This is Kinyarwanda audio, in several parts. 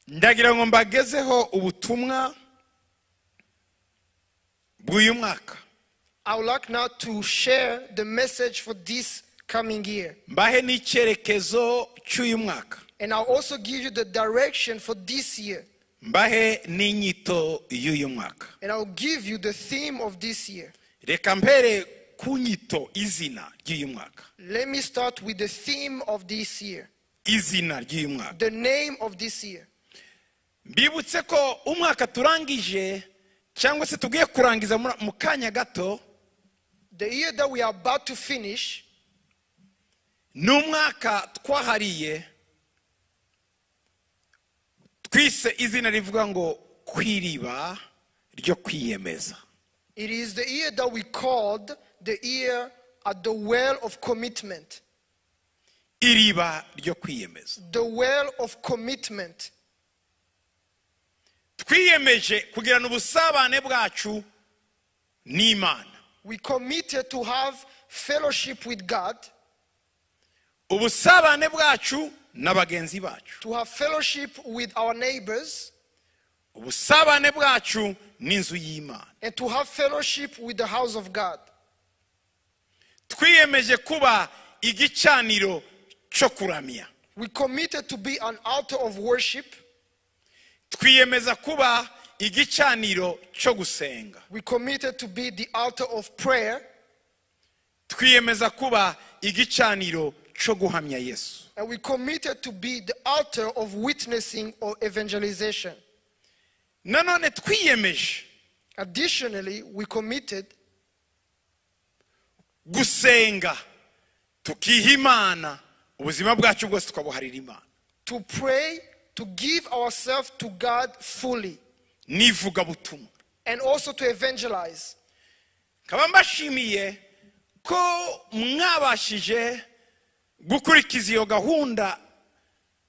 ndagira ngo mbagezeho ubutumwa bw'uyu mwaka I would like now to share the message for this coming year. mbahe n'icyerekezo cy'uyu mwaka And I'll also give you the direction for this year. mbahe n'inyito y'uyu mwaka And I'll give you the theme of this year. reka mpere ku nyito izina ry'uyu mwaka Let me start with the theme of this year, izina ry'uyu mwaka the name of this year. mbibutse ko umwaka turangije cyangwa se tugiye kurangiza muri- mu kanya gato The year that we are about to finish ni umwaka twahariye twise izina rivuga ngo kwiriba ryo kwiyemeza It is the year that we called the year at the well of commitment. iriba ryo kwiyemeza The well of commitment. twiyemeje kugirana ubusabane bwacu n'imana We committed to have fellowship with God, ubusabane bwacu na bagenzi bacu to have fellowship with our neighbors, ubusabane bwacu n'inzu y'imana and to have fellowship with the house of God. twiyemeje kuba igicaniro cyo kuramya We committed to be an altar of worship. twiyemeza kuba igicaniro cyo gusenga We committed to be the altar of prayer. twiyemeza kuba igicaniro cyo guhamya yesu And we committed to be the altar of witnessing or evangelization. nanone twiyemeje Additionally, we committed gusenga tukiha imana ubuzima bwacu bwose tukabuharira imana to pray, to give ourselves to God fully, n'ivugabutumwa and also to evangelize. nkaba mbashimiye ko mwabashije gukurikiza iyo gahunda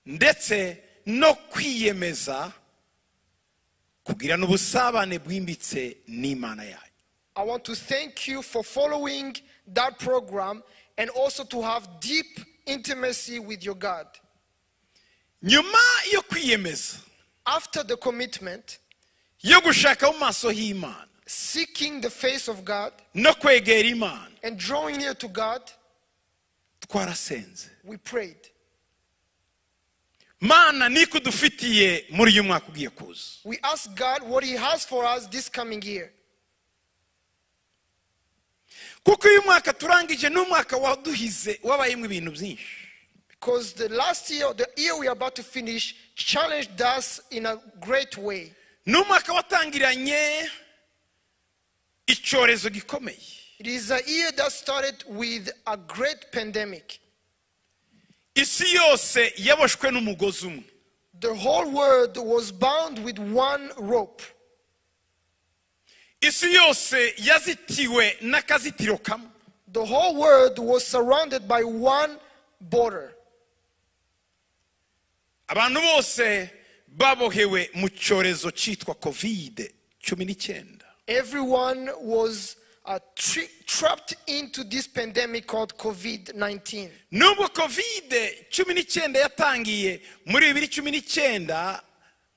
ndetse no kwiyemeza kugirana ubusabane bwimbitse n'imana yanyu I want to thank you for following that program and also to have deep intimacy with your God. nyuma yo kwiyemeza After the commitment, yo gushaka mu maso h'imana seeking the face of God no kwegera imana and drawing near to God, twarasenze we prayed. mana niko dufitiye muri uyu mwaka ugiye kuza We asked God what He has for us this coming year. kuko uyu mwaka turangije ni umwaka waduhize wabayemo ibintu byinshi Because the last year, the year we are about to finish, challenged us in a great way. ni umwaka watangiranye icyorezo gikomeye It is a year that started with a great pandemic. isi yose yaboshwe n'umugozi umwe The whole world was bound with one rope. isi yose yazitiwe n'akazitiro kamwe The whole world was surrounded by one border. abantu bose babohewe mu cyorezo cyitwa kovide cumi n'icyenda Everyone was uh, tri- trapped into this pandemic called COVID 19. nubwo kovide cumi n'icyenda yatangiye muri bibiri cumi n'icyenda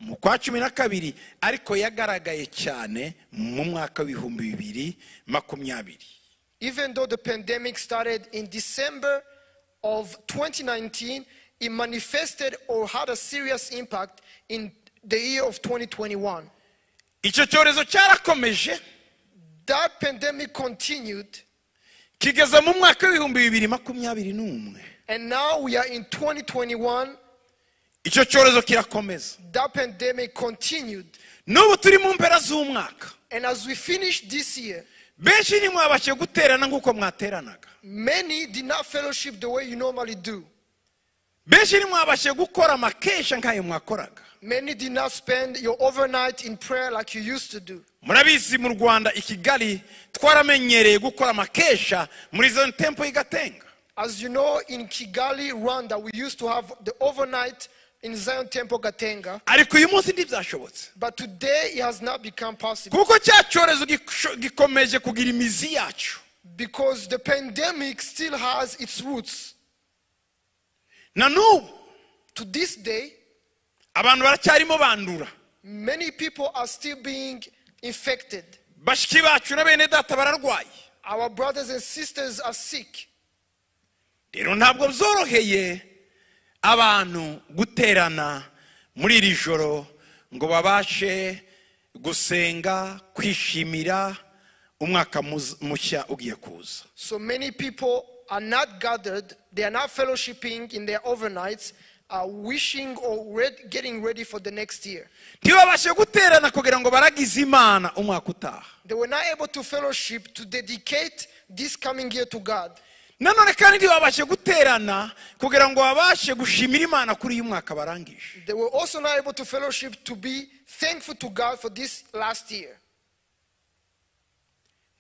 mu kwa cumi na kabiri ariko yagaragaye cyane mu mwaka w'ibihumbi bibiri makumyabiri Even though the pandemic started in December of 2019, it manifested or had a serious impact in the year of 2021. icyo cyorezo cyarakomeje That pandemic continued, kigeza mu mwaka w'ibihumbi bibiri makumyabiri n'umwe and now we are in 2021. icyo cyorezo kirakomeza That pandemic continued. n'ubu turi mu mpera z'umwaka And as we finish this year, benshi ntimwabashe guterana nk'uko mwateranaga many did not fellowship the way you normally do. benshi ntimwabashe gukora amakesha nk'ayo mwakoraga Many did not spend your overnight in prayer like you used to do. murabizi mu rwanda i kigali twaramenyereye gukora amakesha muri zone tempo igatenga As you know, in Kigali, Rwanda, we used to have the overnight in Zion Temple Gatenga, ariko uyu munsi ntibyashobotse but today it has not become possible kuko cya cyorezo gisho- gikomeje kugira imizi yacu because the pandemic still has its roots. na n'ubu To this day, abantu baracyarimo bandura Many people are still being infected. bashiki bacu na bene data bararwaye Our brothers and sisters are sick. rero ntabwo byoroheye abantu guterana muri iri joro ngo babashe gusenga kwishimira umwaka muz- mushya ugiye kuza So many people are not gathered, they are not fellowshipping in their overnights, are wishing or red, getting ready for the next year. ntibabashe guterana kugira ngo baragize imana umwaka utaha They were not able to fellowship to dedicate this coming year to God. nanone kandi ntibabashe guterana kugira ngo babashe gushimira imana kuri uyu mwaka barangije They were also not able to fellowship to be thankful to God for this last year.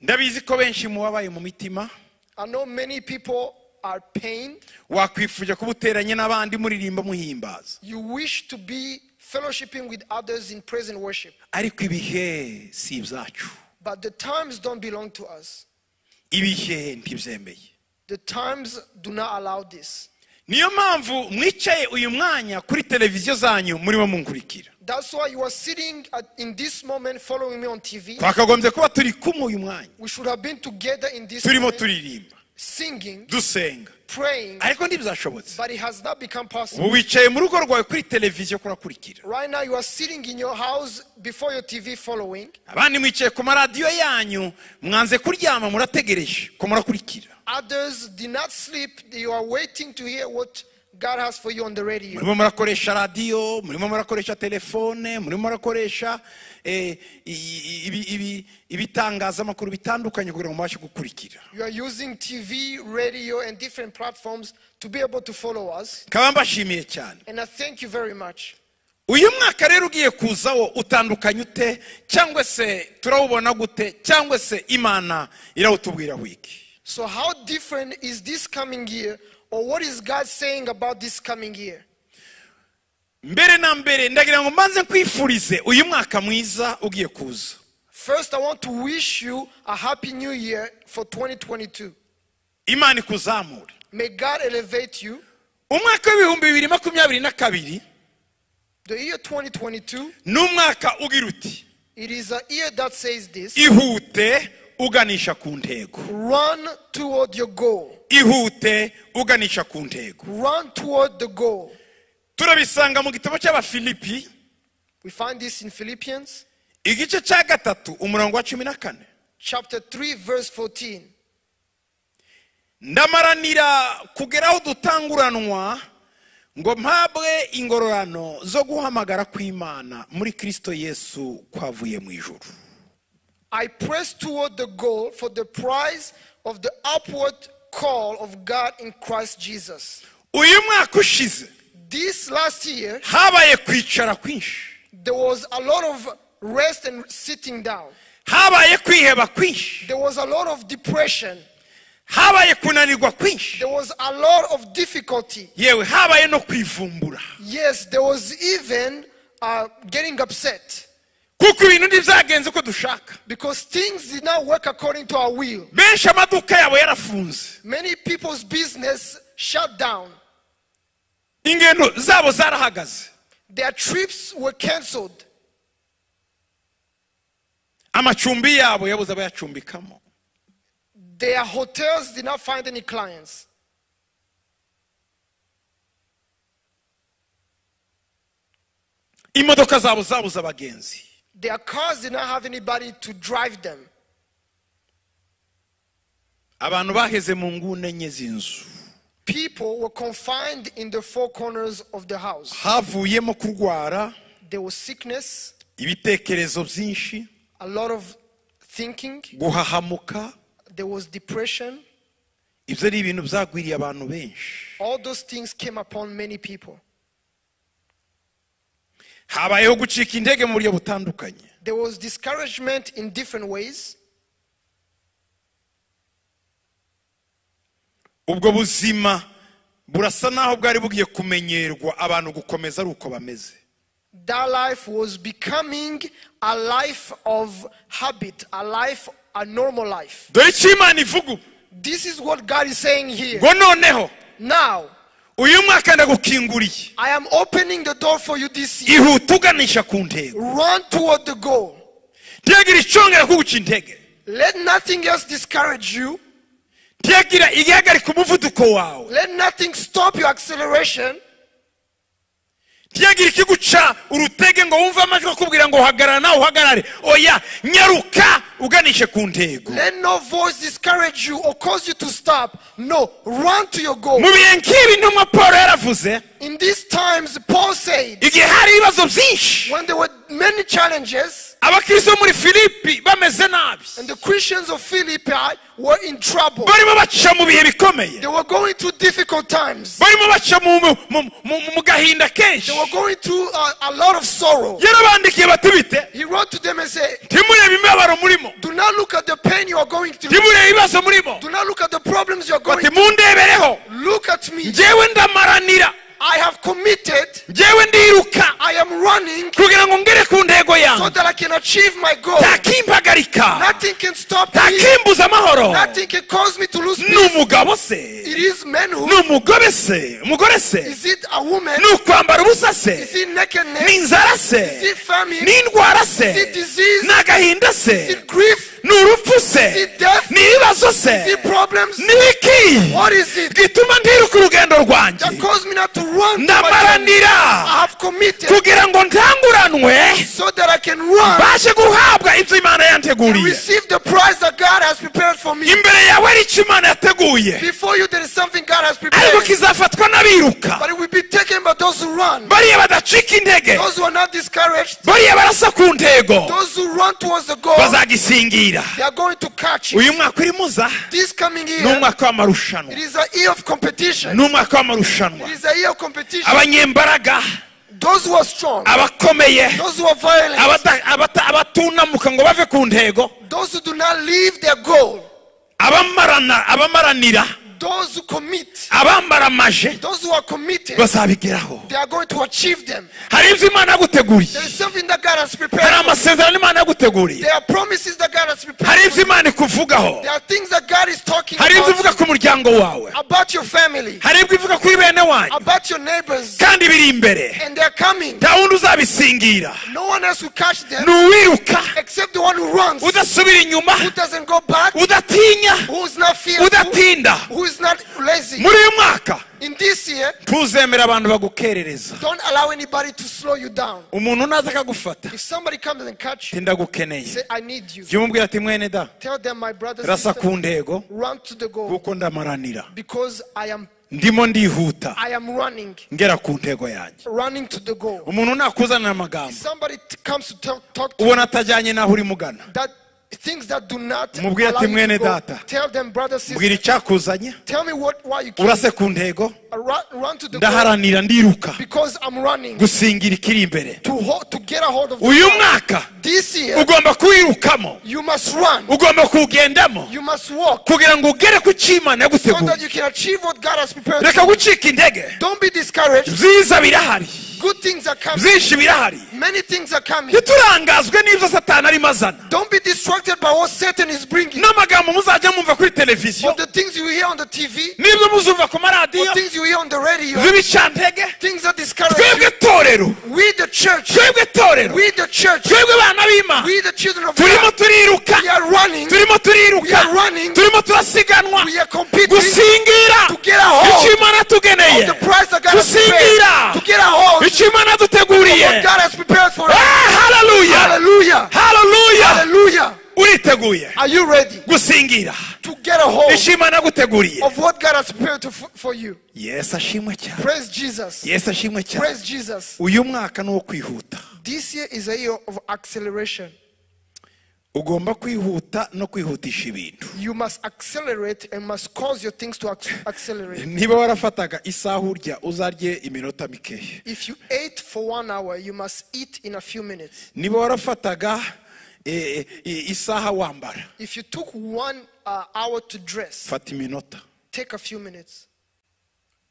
ndabizi ko benshi mu babaye mu mitima I know many people are pained. wakwifuje kuba uteranye n'abandi muririmba muhimbaza You wish to be fellowshipping with others in praise and worship, ariko ibihe si ibyacu but the times don't belong to us. ibihe ntibyemeye The times do not allow this. niyo mpamvu mwicaye uyu mwanya kuri televiziyo zanyu murimo munkurikira That's why you are sitting at, in this moment following me on TV. twakagombye kuba turi kumwe uyu mwanya We should have been together in this turimo moment, turirimba singing, dusenga praying, ariko ntibyashobotse but it has not become possible. ubu wicaye mu rugo rwawe kuri televiziyo kurakurikira Right now, you are sitting in your house before your TV following. abandi mwicaye ku maradiyo yanyu mwanze kuryama murategereje ko murakurikira Others did not sleep. You are waiting to hear what God has for you on the radio. murimo murakoresha radiyo murimo murakoresha telefone murimo murakoresha eh, i- i- ibi- ibi- ibitangazamakuru bitandukanye kugira ngo mubashe gukurikira You are using TV, radio, and different platforms to be able to follow us. nkaba mbashimiye cyane And I thank you very much. uyu mwaka rero ugiye kuza wo utandukanye ute cyangwa se turawubona gute cyangwa se imana irawutubwira wiki So, how different is this coming year, or what is God saying about this coming year? mbere na mbere ndagira ngo mbanze nkwifurize uyu mwaka mwiza ugiye kuza First, I want to wish you a happy new year for 2022. imana ikuzamure May God elevate you. umwaka w'ibihumbi bibiri makumyabiri na kabiri The year 2022, ni umwaka ugira uti it is a year that says this ihute uganisha ku ntego run toward your goal. ihute uganisha ku ntego Run toward the goal. turabisanga mu gitabo cy'abafilipi We find this in Philippians igice cya gatatu umurongo wa cumi na kane chapter 3, verse 14. ndamaranira kugera aho dutanguranwa ngo mpabwe ingororano zo guhamagara kw'imana muri kristo yesu kwavuye mu ijuru I press toward the goal for the prize of the upward call of God in Christ Jesus. uyu mwaka ushize This last year, habaye kwicara kwinshi there was a lot of rest and sitting down. habaye kwiheba kwinshi There was a lot of depression. habaye kunanirwa kwinshi There was a lot of difficulty. yewe habaye no kwivumbura Yes, there was even uh, getting upset kuko ibintu ntibyagenze uko dushaka because things did not work according to our will. benshi amaduka yabo yarafunze Many people's business shut down. ingendo zabo zarahagaze Their trips were canceled. amacumbi yabo yabuze abayacumbikamo Their hotels did not find any clients. imodoka zabo zabuze abagenzi Their cars did not have anybody to drive them. abantu baheze mu nguni enye z'inzu People were confined in the four corners of the house. havuyemo kurwara There was sickness, ibitekerezo byinshi a lot of thinking, guhahamuka there was depression. ibyo ari ibintu byagwiriye abantu benshi All those things came upon many people. habayeho gucika intege mu buryo butandukanye There was discouragement in different ways. ubwo buzima burasa n'aho bwari bugiye kumenyerwa abantu gukomeza ari uko bameze That life was becoming a life of habit, a life, a normal life. dore icyo imana ivuga ubu This is what God is saying here. ngo noneho Now, uyu mwaka ndagukinguriye I am opening the door for you this year. ihute uganisha ku ntego Run toward the goal. ntiyagira icyongera kuguca intege Let nothing else discourage you. ntiyagira igihagarika umuvuduko wawe Let nothing stop your acceleration. ntiyagira ikiguca urutege ngo wumve amajwi akubwira ngo uhagarara nawe uhagarare oya nyaruka uganishe ku ntego Let no voice discourage you or cause you to stop. No, run to your goal. mu bihe nk'ibi ntumwa paul yaravuze In these times, Paul said, igihe hari ibibazo byinshi when there were many challenges abakristo bo muri filipi bameze nabi and the Christians of Philippi were in trouble, barimo baca mu bihe bikomeye they were going through difficult times. barimo baca mu- mu- mu- mu- mu gahinda kenshi They were going through a, a lot of sorrow. yarabandikiye bati bite He wrote to them and said, ntimurebe imibabaro murimo Do not look at the pain you are going through. ntimurebe ibibazo murimo Do not look at the problems you are going bati mundebereho through. Look at me. njyewe ndamaranira I have committed. njyewe ndiruka I am running kugira ngo ngere ku ntego so yanjye that I can achieve my goal. ntakimpagarika Nothing can stop me. ntakimbuza amahoro Nothing can cause me to lose ni peace. umugabo se It is men ni who. umugore se umugore se Is it a woman? ni ukwambara ubusa Is se it ni nakedness? inzara Is se it famine? ni indwara Is it se disease? ni agahinda Is se it grief? ni urupfu Is se it death? ni ibibazo Is se it problems? ni iki What is it gituma ndiruka urugendo rwanjye that caused me not to run? to my goal? ndamaranira I have committed kugira ngo ntanguranwe so that I can run mbashe guhabwa ibyo imana and yanteguriye receive the prize that God has prepared for me. imbere yawe ari icyo imana yateguye Before you, there is something God has ariko prepared. kizafatwa n'abiruka But it will be taken by those who run, bariya badacika intege those who are not discouraged, bariya barasa ku ntego those who run towards the goal. bazagisingira They are going to catch it. uyu mwaka urimo uza This coming ni year, umwaka w'amarushanwa it is a year of competition. ni umwaka It w'amarushanwa is a year of competition. abanyembaraga Those who are strong, abakomeye those who are violent, abada- abata- abatunamuka ngo bave ku ntego those who do not leave their goal, abamarana- abamaranira those who commit, abambaramaje those who are committed, bazabigeraho they are going to achieve them. hari ibyo imana yaguteguriye There is something that God has hari prepared. amasezerano imana yaguteguriye There are promises that God has hari prepared. ibyo imana ikuvugaho There are things that God is talking hari ibyo ivuga about, ku muryango wawe about your family, hari ibyo ivuga kuri bene wanyu about your neighbors, kandi biri imbere and they are coming. nta wundi uzabisingira No one else will catch them ni uwiruka except the one who runs, who udasubira inyuma doesn't go back, udatinya who is not fearful, udatinda who is not lazy. muri uyu mwaka In this year, ntuzemera abantu bagukerereza don't allow anybody to slow you down. umuntu naza akagufata If somebody comes and catch you, ati ndagukeneye say, I need you. jya umubwira ati mwene da Tell them, my brothers and rasa ku sisters, ntego run to the goal kuko ndamaranira because I am ndimo ndihuta I am running, ngera ku ntego yanjye running to the goal. umuntu nakuzanira amagambo Somebody t- comes to talk, talk to ubona atajyanye n'aho uri mugana that things that do not Mubwire allow ati, you to "Mwene go. data." Tell them, brothers and sisters, mbwira icyakuzanye tell me what why you came. urase ku ntego Run, run to the goal ndaharanira ndiruka because I'm running to gusingira ikiri imbere hold, to get a hold of the uyu goal. mwaka This year, ugomba kuwirukamo you must run, ugomba kuwugendamo you must walk kugira ngo ugere ku cyo imana so yagutegura that you can achieve what God has prepared. reka gucika intege Don't be discouraged. byiza birahari Good things are coming. byinshi birahari Many things are coming. ntiturangazwe n'ibyo satani arimo azana Don't be distracted by what Satan is bringing. n'amagambo muzajya mwumva kuri televiziyo Of the things you hear on the TV, n'ibyo muzumva ku maradiyo the things you hear on the radio, by'ibicantege things that discourage you. twebwe torero We the church, twebwe torero we the church, twebwe bana b'imana we the children of turimo God. turiruka We are running, turimo we turiruka are running, turimo turasiganwa we are competing to gusingira get a hold icyo imana yatugeneye of the prize that God has gusingira prepared, to get a hold of icyo imana yaduteguriye what God has prepared for us. Ah, hallelujah Hallelujah! hallelujah Hallelujah! uriteguye Are you ready gusingira to get a hold icyo imana yaguteguriye of what God has prepared to, for you? yesu ashimwe cyane Praise Jesus. yesu ashimwe cyane Praise Jesus. uyu mwaka ni uwo kwihuta This year is a year of acceleration. ugomba kwihuta no kwihutisha ibintu You must accelerate and must cause your things to ac- accelerate. niba warafataga isaha urya uzarye iminota mikeya If you ate for one hour, you must eat in a few minutes. niba warafataga eh, eh, isaha wambara If you took one uh, hour to dress, fata iminota take a few minutes.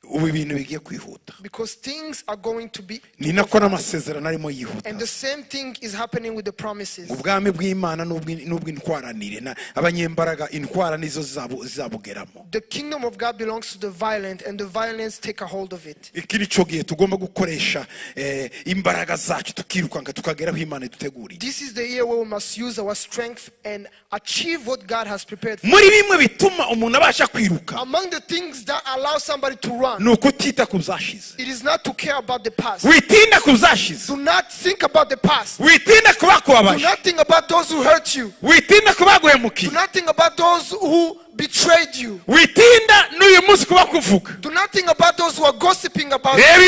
ubu ibintu bigiye kwihuta because things are going to be. ni nako n'amasezerano arimo yihuta And the same thing is happening with the promises. ubwami bw'imana n'ubw'i- n'ubw'intwaranire na- abanyembaraga intwara nizo zizabu- zizabugeramo The kingdom of God belongs to the violent, and the violence take a hold of it. iki ni cyo gihe tugomba gukoresha eh, imbaraga zacu tukirukanka tukagera aho imana iduteguriye This is the year where we must use our strength and achieve what God has prepared for. muri bimwe bituma umuntu abasha kwiruka Among the things that allow somebody to run, ni ukutita ku byashize it is not to care about the past. witinda ku byashize Do not think about the past. witinda ku Do bakubabaje not think about those who hurt you. witinda ku Do baguhemukiye not think about those who betrayed you. witinda n'uyu munsi kuba kuvuga Do not think about those who are gossiping about you. reba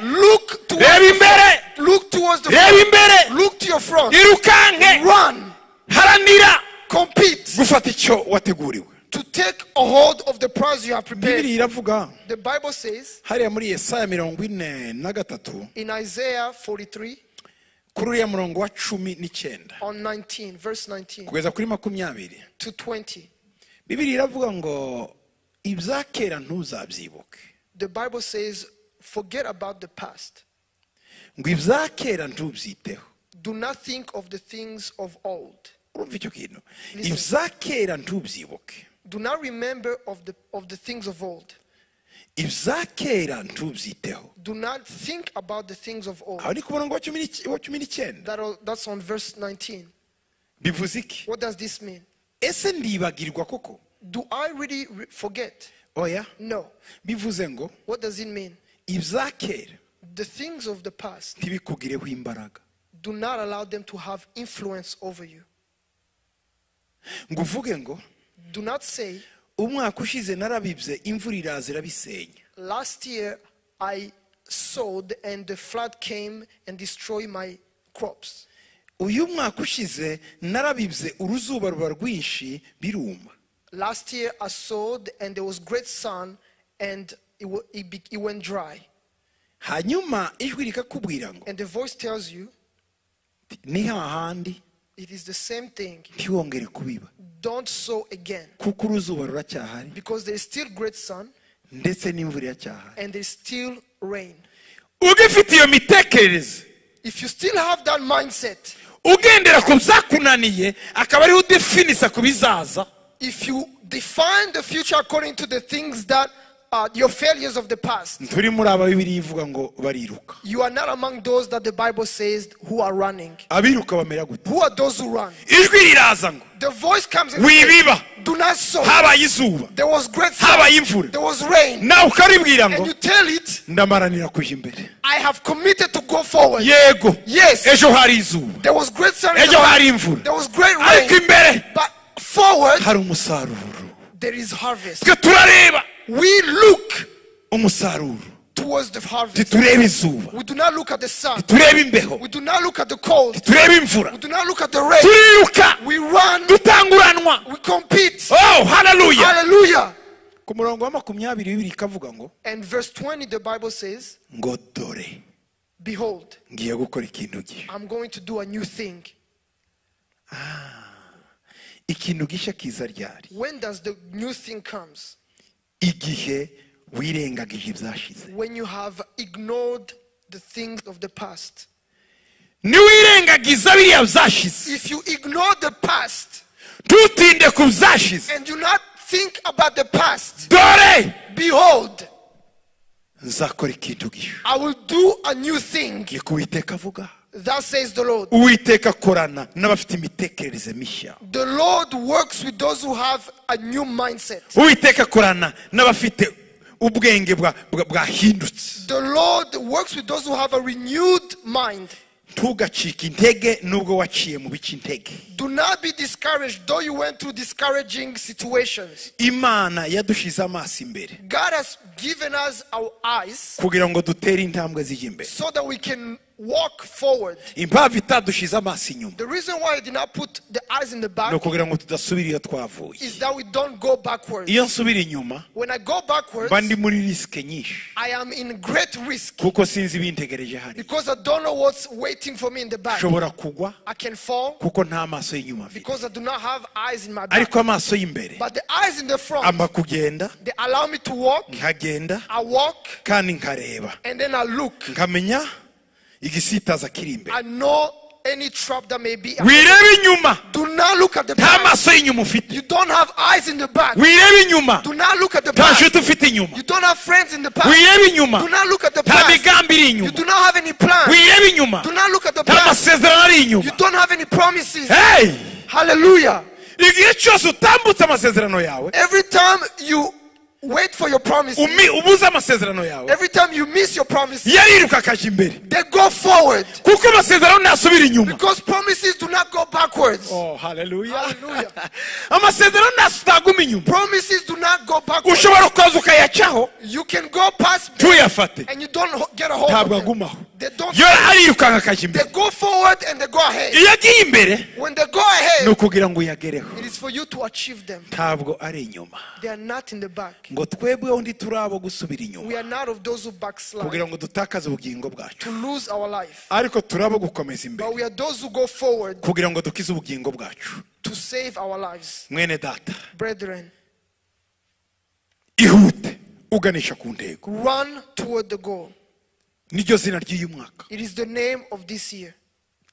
imbere Look towards Reba the front. imbere. Look towards the reba front. imbere Look to your front. irukanke Run. haranira Compete gufata icyo wateguriwe to take a hold of the prize you have prepared. bibiri iravuga The Bible says hariya muri yesaya mirongo ine na gatatu in Isaiah 43 kuri uriya murongo wa cumi n'icyenda on 19, verse 19 kugeza kuri makumyabiri to 20. bibiri iravuga ngo ibya kera ntuzabyibuke The Bible says, forget about the past. ngo ibya kera ntubyiteho Do not think of the things of old. urumva icyo kintu ibya kera ntubyibuke Do not remember of the, of the things of old. ibya kera ntubyiteho Do not think about the things of old. aho ni ku murongo wa cumi n'ic- wa cumi n'icyenda That, all- that's on verse 19. bivuze iki What does this mean? ese ndibagirwa koko Do I really re- forget? oya No. bivuze ngo What does it mean? ibya kera The things of the past, ntibikugireho imbaraga do not allow them to have influence over you. ngo uvuge ngo Do not say, umwaka ushize narabibye imvura iraza irabisenya Last year I sowed and the flood came and destroyed my crops. uyu mwaka ushize narabibye uruzuba ruba rwinshi biruma Last year I sowed and there was great sun and it, wa- it, be- it went dry. hanyuma ijwi rikakubwira ngo And the voice tells you ni hahandi it is the same thing. ntiwongere kubiba Don't sow again kuko uruzuba ruracyahari because there is still great sun ndetse n'imvura iracyahari and there is still rain. ugifite iyo mitekerereze If you still have that mindset, ugendera ku byakunaniye akaba ariho udefinisa ku bizaza if you define the future according to the things that are your failures of the past, turi muri aba bibiri ivuga ngo bariruka you are not among those that the Bible says who are running. abiruka bamera gute Who are those who run? ijwi riraza ngo The voice comes and says, wibiba Do not sow. habaye izuba There was great sun. habaye imvura There was rain. nawe ukaribwira ngo And you tell it, ndamaranira kujya imbere I have committed to go forward. yego Yes. ejo hari izuba There was great sun. ejo hari imvura There was great ariko rain. imbere But forward, hari umusaruro there is harvest. twe turareba We look umusaruro towards the harvest. titureba izuba We do not look at the sun. tureba imbeho We do not look at the cold. tureba imvura We do not look at the rain. turiruka We run. dutanguranwa We compete. oh haleluya Hallelujah. ku murongo wa makumyabiri bibiri ikavuga ngo And verse 20, the Bible says, ngo dore Behold, ngiye gukora ikintu gishya I'm going to do a new thing. ikintu gishya kiza ryari When does the new thing comes? igihe wirengagije ibyashize When you have ignored the things of the past. niwirengagiza biriya byashize If you ignore the past ntutinde ku byashize and do not think about the past, dore behold, nzakora ikintu gishya I will do a new thing. ngiye kuwiteka avuga Thus says the Lord. uwiteka akorana n'abafite imitekerereze mishya The Lord works with those who have a new mindset. uwiteka akorana n'abafite ubwenge bwa- bwa- bwahindutse The Lord works with those who have a renewed mind. ntugacike intege nubwo waciye mu bice intege Do not be discouraged, though you went through discouraging situations. imana yadushize amaso imbere God has given us our eyes kugira ngo dutere intambwe zijya imbere so that we can walk forward. impamvu itadushize amaso inyuma The reason why I did not put the eyes in the ni back ukugira ngo tudasubira iyo twavuye is that we don't go backwards. iyo nsubira inyuma When I go backwards, mba ndi muri risike nyinshi I am in great risk kuko sinzi ibintegereje hariya because I don't know what's waiting for me in the back. nshobora kugwa I can fall kuko nta maso y'inyuma mfite because I do not have eyes in my back. ariko amaso y'imbere But the eyes in the front, amba kugenda they allow me to walk. nkagenda I walk kandi nkareba and then I look. nkamenya igisitaza kiri imbere I know any trap that may be. wirebe inyuma Do not look at the nta back. maso y'inyuma ufite You don't have eyes in the back. wirebe inyuma Do not look at the nta back. nshuti ufite inyuma You don't have friends in the past. wirebe inyuma Do not look at the nta past. migambi iri You inyuma do not have any plans. wirebe inyuma Do not look at the nta past. masezerano ari You inyuma don't have any promises. hey Hallelujah. igihe cyose utambutse amasezerano yawe Every time you wait for your promises, umi- ubuze amasezerano yawe every time you miss your promises, yariruka akaja imbere they go forward. kuko amasezerano ntasubira inyuma Because promises do not go backwards. Oh, hallelujah. Hallelujah. amasezerano ntas- ntaguma inyuma Promises do not go backwards. ushobora kukaza ukayacaho You can go past tuyafate and you don't ho- get a hold of ntabwo them. agumaho They don't. yo arirukanka akaja They imbere go forward and they go ahead. iyo agiye imbere When they go ni ahead, ukugira ngo uyagereho it is for you to achieve them. ntabwo ari inyuma They are not in the back. ngo twebweho ndi turi abo gusubira inyuma We are not of those who backslide kugira ngo dutakaze ubugingo bwacu to lose our life, ariko turi abo gukomeza imbere but we are those who go forward kugira ngo dukize ubugingo bwacu to save our lives. mwene data Brethren, ihute uganisha ku ntego run toward the goal. niryo zina ry'uyu mwaka It is the name of this year.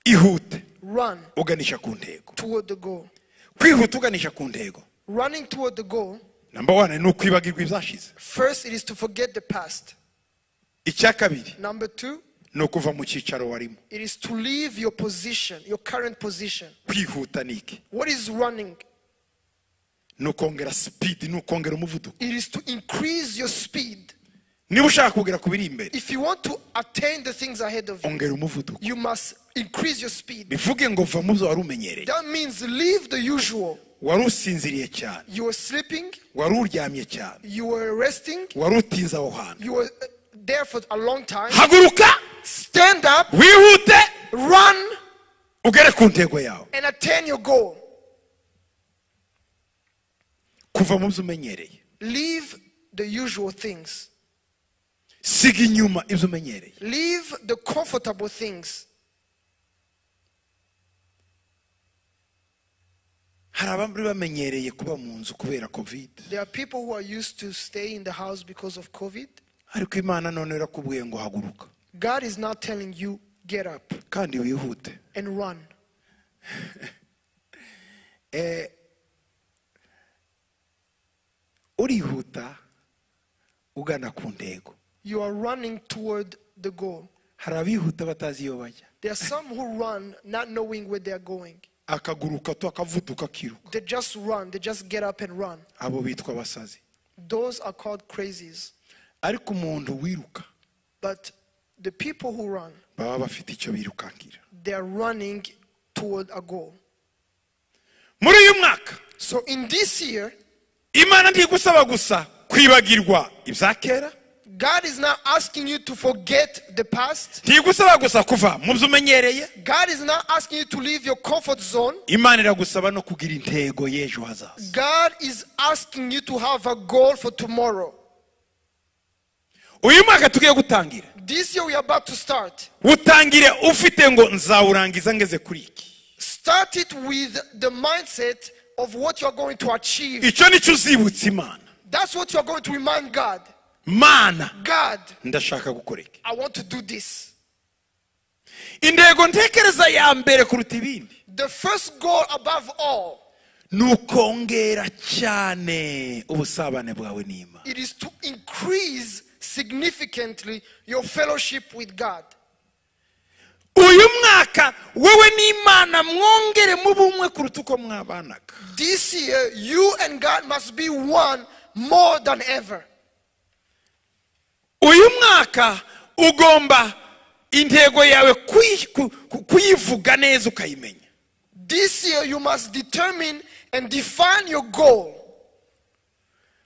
ihute Run uganisha ku ntego toward the goal. kwihuta uganisha ku ntego Running toward the goal, namba wane ni ukwibagirwa ibyashize first, it is to forget the past. icya kabiri Number two, ni ukuva mu cyicaro warimo it is to leave your position, your current position. kwihuta ni iki What is running? ni ukongera sipidi ni ukongera umuvuduko It is to increase your speed. niba ushaka kugera ku biri imbere If you want to attain the things ahead of you, ongera umuvuduko you must increase your speed. bivuge ngo va mu byo wari umenyereye That means leave the usual. wari usinziriye cyane You were sleeping, wari uryamye cyane you were resting, wari utinze aho hantu you were uh, there for a long time. haguruka Stand up, wihute run, ugere ku ntego yawe and attain your goal. kuva mu byo umenyereye Leave the usual things, siga inyuma ibyo umenyereye leave the comfortable things. hari abandi bamenyereye kuba mu nzu kubera kovide There are people who are used to stay in the house because of COVID. ariko imana none irakubwiye ngo haguruka God is now telling you, get up kandi wihute and run. urihuta ugana ku ntego You are running toward the goal. hari abihuta batazi iyo bajya There are some who run not knowing where they are going. akaguruka to akavuduka akiruka They just run, they just get up and run. abo bitwa abasazi Those are called crazies. ariko umuntu wiruka But the people who run, baba bafite icyo birukankira they are running toward a goal. muri uyu mwaka So in this year, imana ntigusaba gusa kwibagirwa ibya kera God is not asking you to forget the past. ntigusaba gusa kuva mu byo umenyereye God is not asking you to leave your comfort zone. imana iragusaba no kugira intego y'ejo hazaza God is asking you to have a goal for tomorrow. uyu mwaka tugiye gutangira This year we are about to start. utangire ufite ngo nzawurangiza ngeze kuri iki Start it with the mindset of what you are going to achieve. icyo nicyo uzibutsa imana That's what you are going to remind God. mana God, ndashaka gukora iki I want to do this. intego ntekereza ya mbere kuruta ibindi The first goal above all, ni ukongera cyane ubusabane bwawe n'imana it is to increase significantly your fellowship with God. uyu mwaka wowe n'imana mwongere mu bumwe kuruta uko mwabanaga This year, you and God must be one more than ever. uyu mwaka ugomba intego yawe kuyi- ku- ku- kuyivuga neza ukayimenya This year, you must determine and define your goal.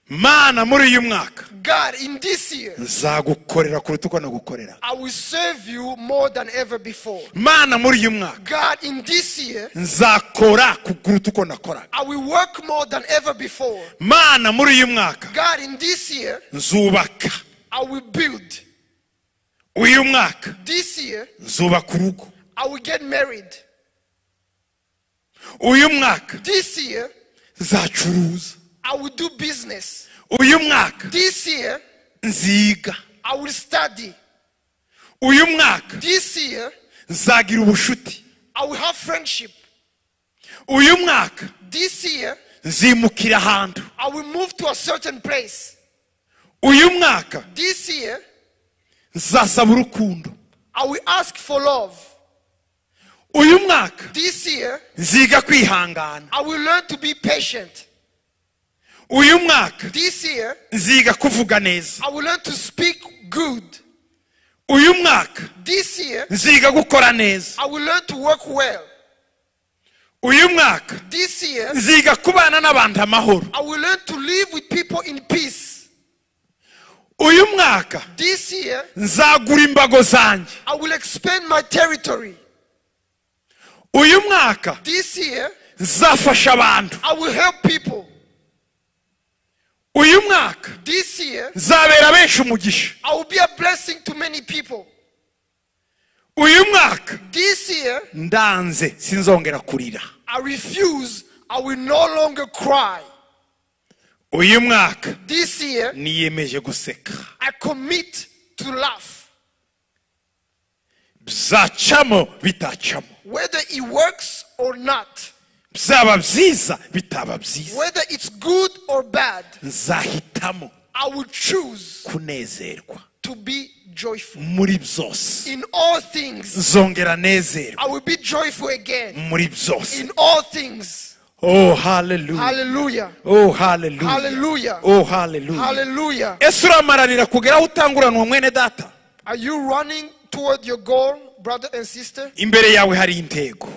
mana muri uyu mwaka God, in this year, nzagukorera kuruta uko nagukorera I will serve you more than ever before. mana muri uyu mwaka God, in this year, nzakora kuruta uko nakoraga I will work more than ever before. mana muri uyu mwaka God, in this year, nzubaka I will build. uyu mwaka This year, nzubaka urugo I will get married. uyu mwaka This year, nzacuruza I will do business. uyu mwaka This year, nziga I will study. uyu mwaka This year, nzagira ubushuti I will have friendship. uyu mwaka This year, nzimukira ahantu I will move to a certain place. uyu mwaka This year, nzasaba urukundo I will ask for love. uyu mwaka This year, nziga kwihangana I will learn to be patient. uyu mwaka This year, nziga kuvuga neza I will learn to speak good. uyu mwaka This year, nziga gukora neza I will learn to work well. uyu mwaka This year, nziga kubana n'abantu amahoro I will learn to live with people in peace. uyu mwaka This year, nzagura imbago zanjye I will expand my territory. uyu mwaka This year, nzafasha abantu I will help people. uyu mwaka This year, nzabera benshi umugisha I will be a blessing to many people. uyu mwaka This year, ndanze sinzongera kurira I refuse. I will no longer cry. uyu mwaka This year, niyemeje guseka I commit to laugh. bizacamo bitacamo Whether it works or not, byaba byiza bitaba byiza whether it's good or bad, nzahitamo I will choose kunezerwa to be joyful. muri byose In all things, nzongera nezerwa I will be joyful again. muri byose In all things. oh haleluya Hallelujah. oh haleluya Hallelujah. oh haleluya Hallelujah. ese uramaranira kugeraho utanguranwa mwene data Are you running toward your goal, brother and sister? imbere yawe hari intego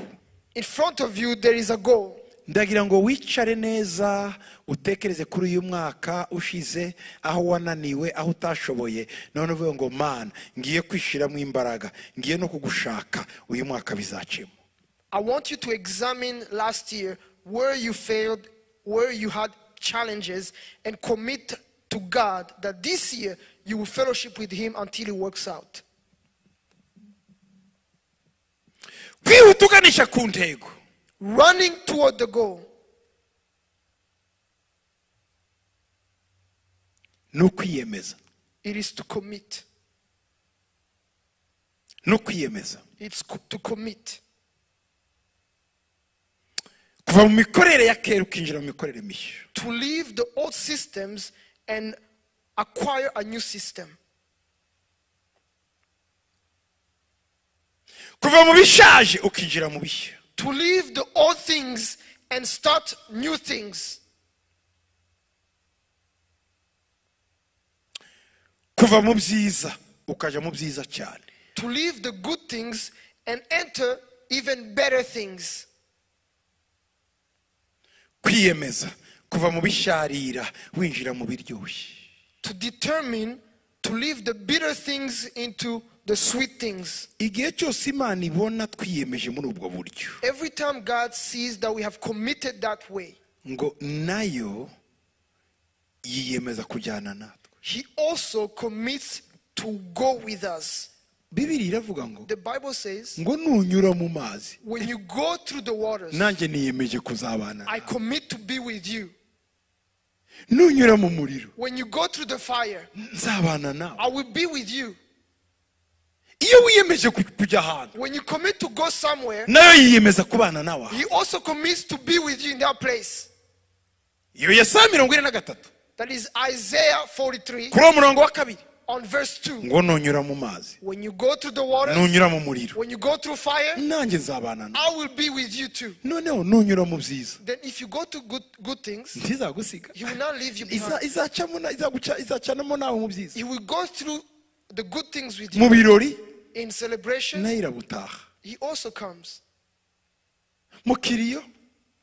In front of you, there is a goal. ndagira ngo wicare neza utekereze kuri uyu mwaka ushize aho wananiwe aho utashoboye none uvuga ngo mana ngiye kwishyiramo imbaraga ngiye no kugushaka uyu mwaka bizacemo I want you to examine last year where you failed, where you had challenges, and commit to God that this year you will fellowship with Him until He works out. kwihuta uganisha ku ntego Running toward the goal ni ukwiyemeza it is to commit. ni ukwiyemeza It's co- to commit. kuva mu mikorere ya kera ukinjira mu mikorere mishya To leave the old systems and acquire a new system. kuva mu bishaje ukinjira mu bishya To leave the old things and start new things. kuva mu byiza ukajya mu byiza cyane To leave the good things and enter even better things. kwiyemeza kuva mu bisharira winjira mu biryoshye to determine to leave the bitter things into the sweet things. igihe cyose imana ibona twiyemeje muri ubwo buryo Every time God sees that we have committed that way, ngo nayo yiyemeza kujyana natwe He also commits to go with us. bibiri iravuga ngo The Bible says, ngo nunyura mu mazi when you go through the waters, nanjye niyemeje kuzabana nawe. I commit to be with you. nunyura mu muriro When you go through the fire, nzabana nawe I will be with you. iyo wiyemeje ku- kujya ahantu When you commit to go somewhere, nayo yiyemeza kubana nawe aho. He also commits to be with you in that place. iyo ya saa mirongo ine na gatatu That is Isaiah 43 kuri uwo murongo wa kabiri on verse 2. ngo nunyura mu mazi When you go through the waters, nunyura mu muriro when you go through fire, nanjye nzabana nawe I will be with you too. noneho nunyura mu byiza Then if you go to good, good things, ntizagusiga he will not leave you Iza- behind. izacamo na- izaguca- izacanamo nawe mu byiza He will go through the good things with you. mu birori In celebration, nayo irabutaha he also comes. mu kiriyo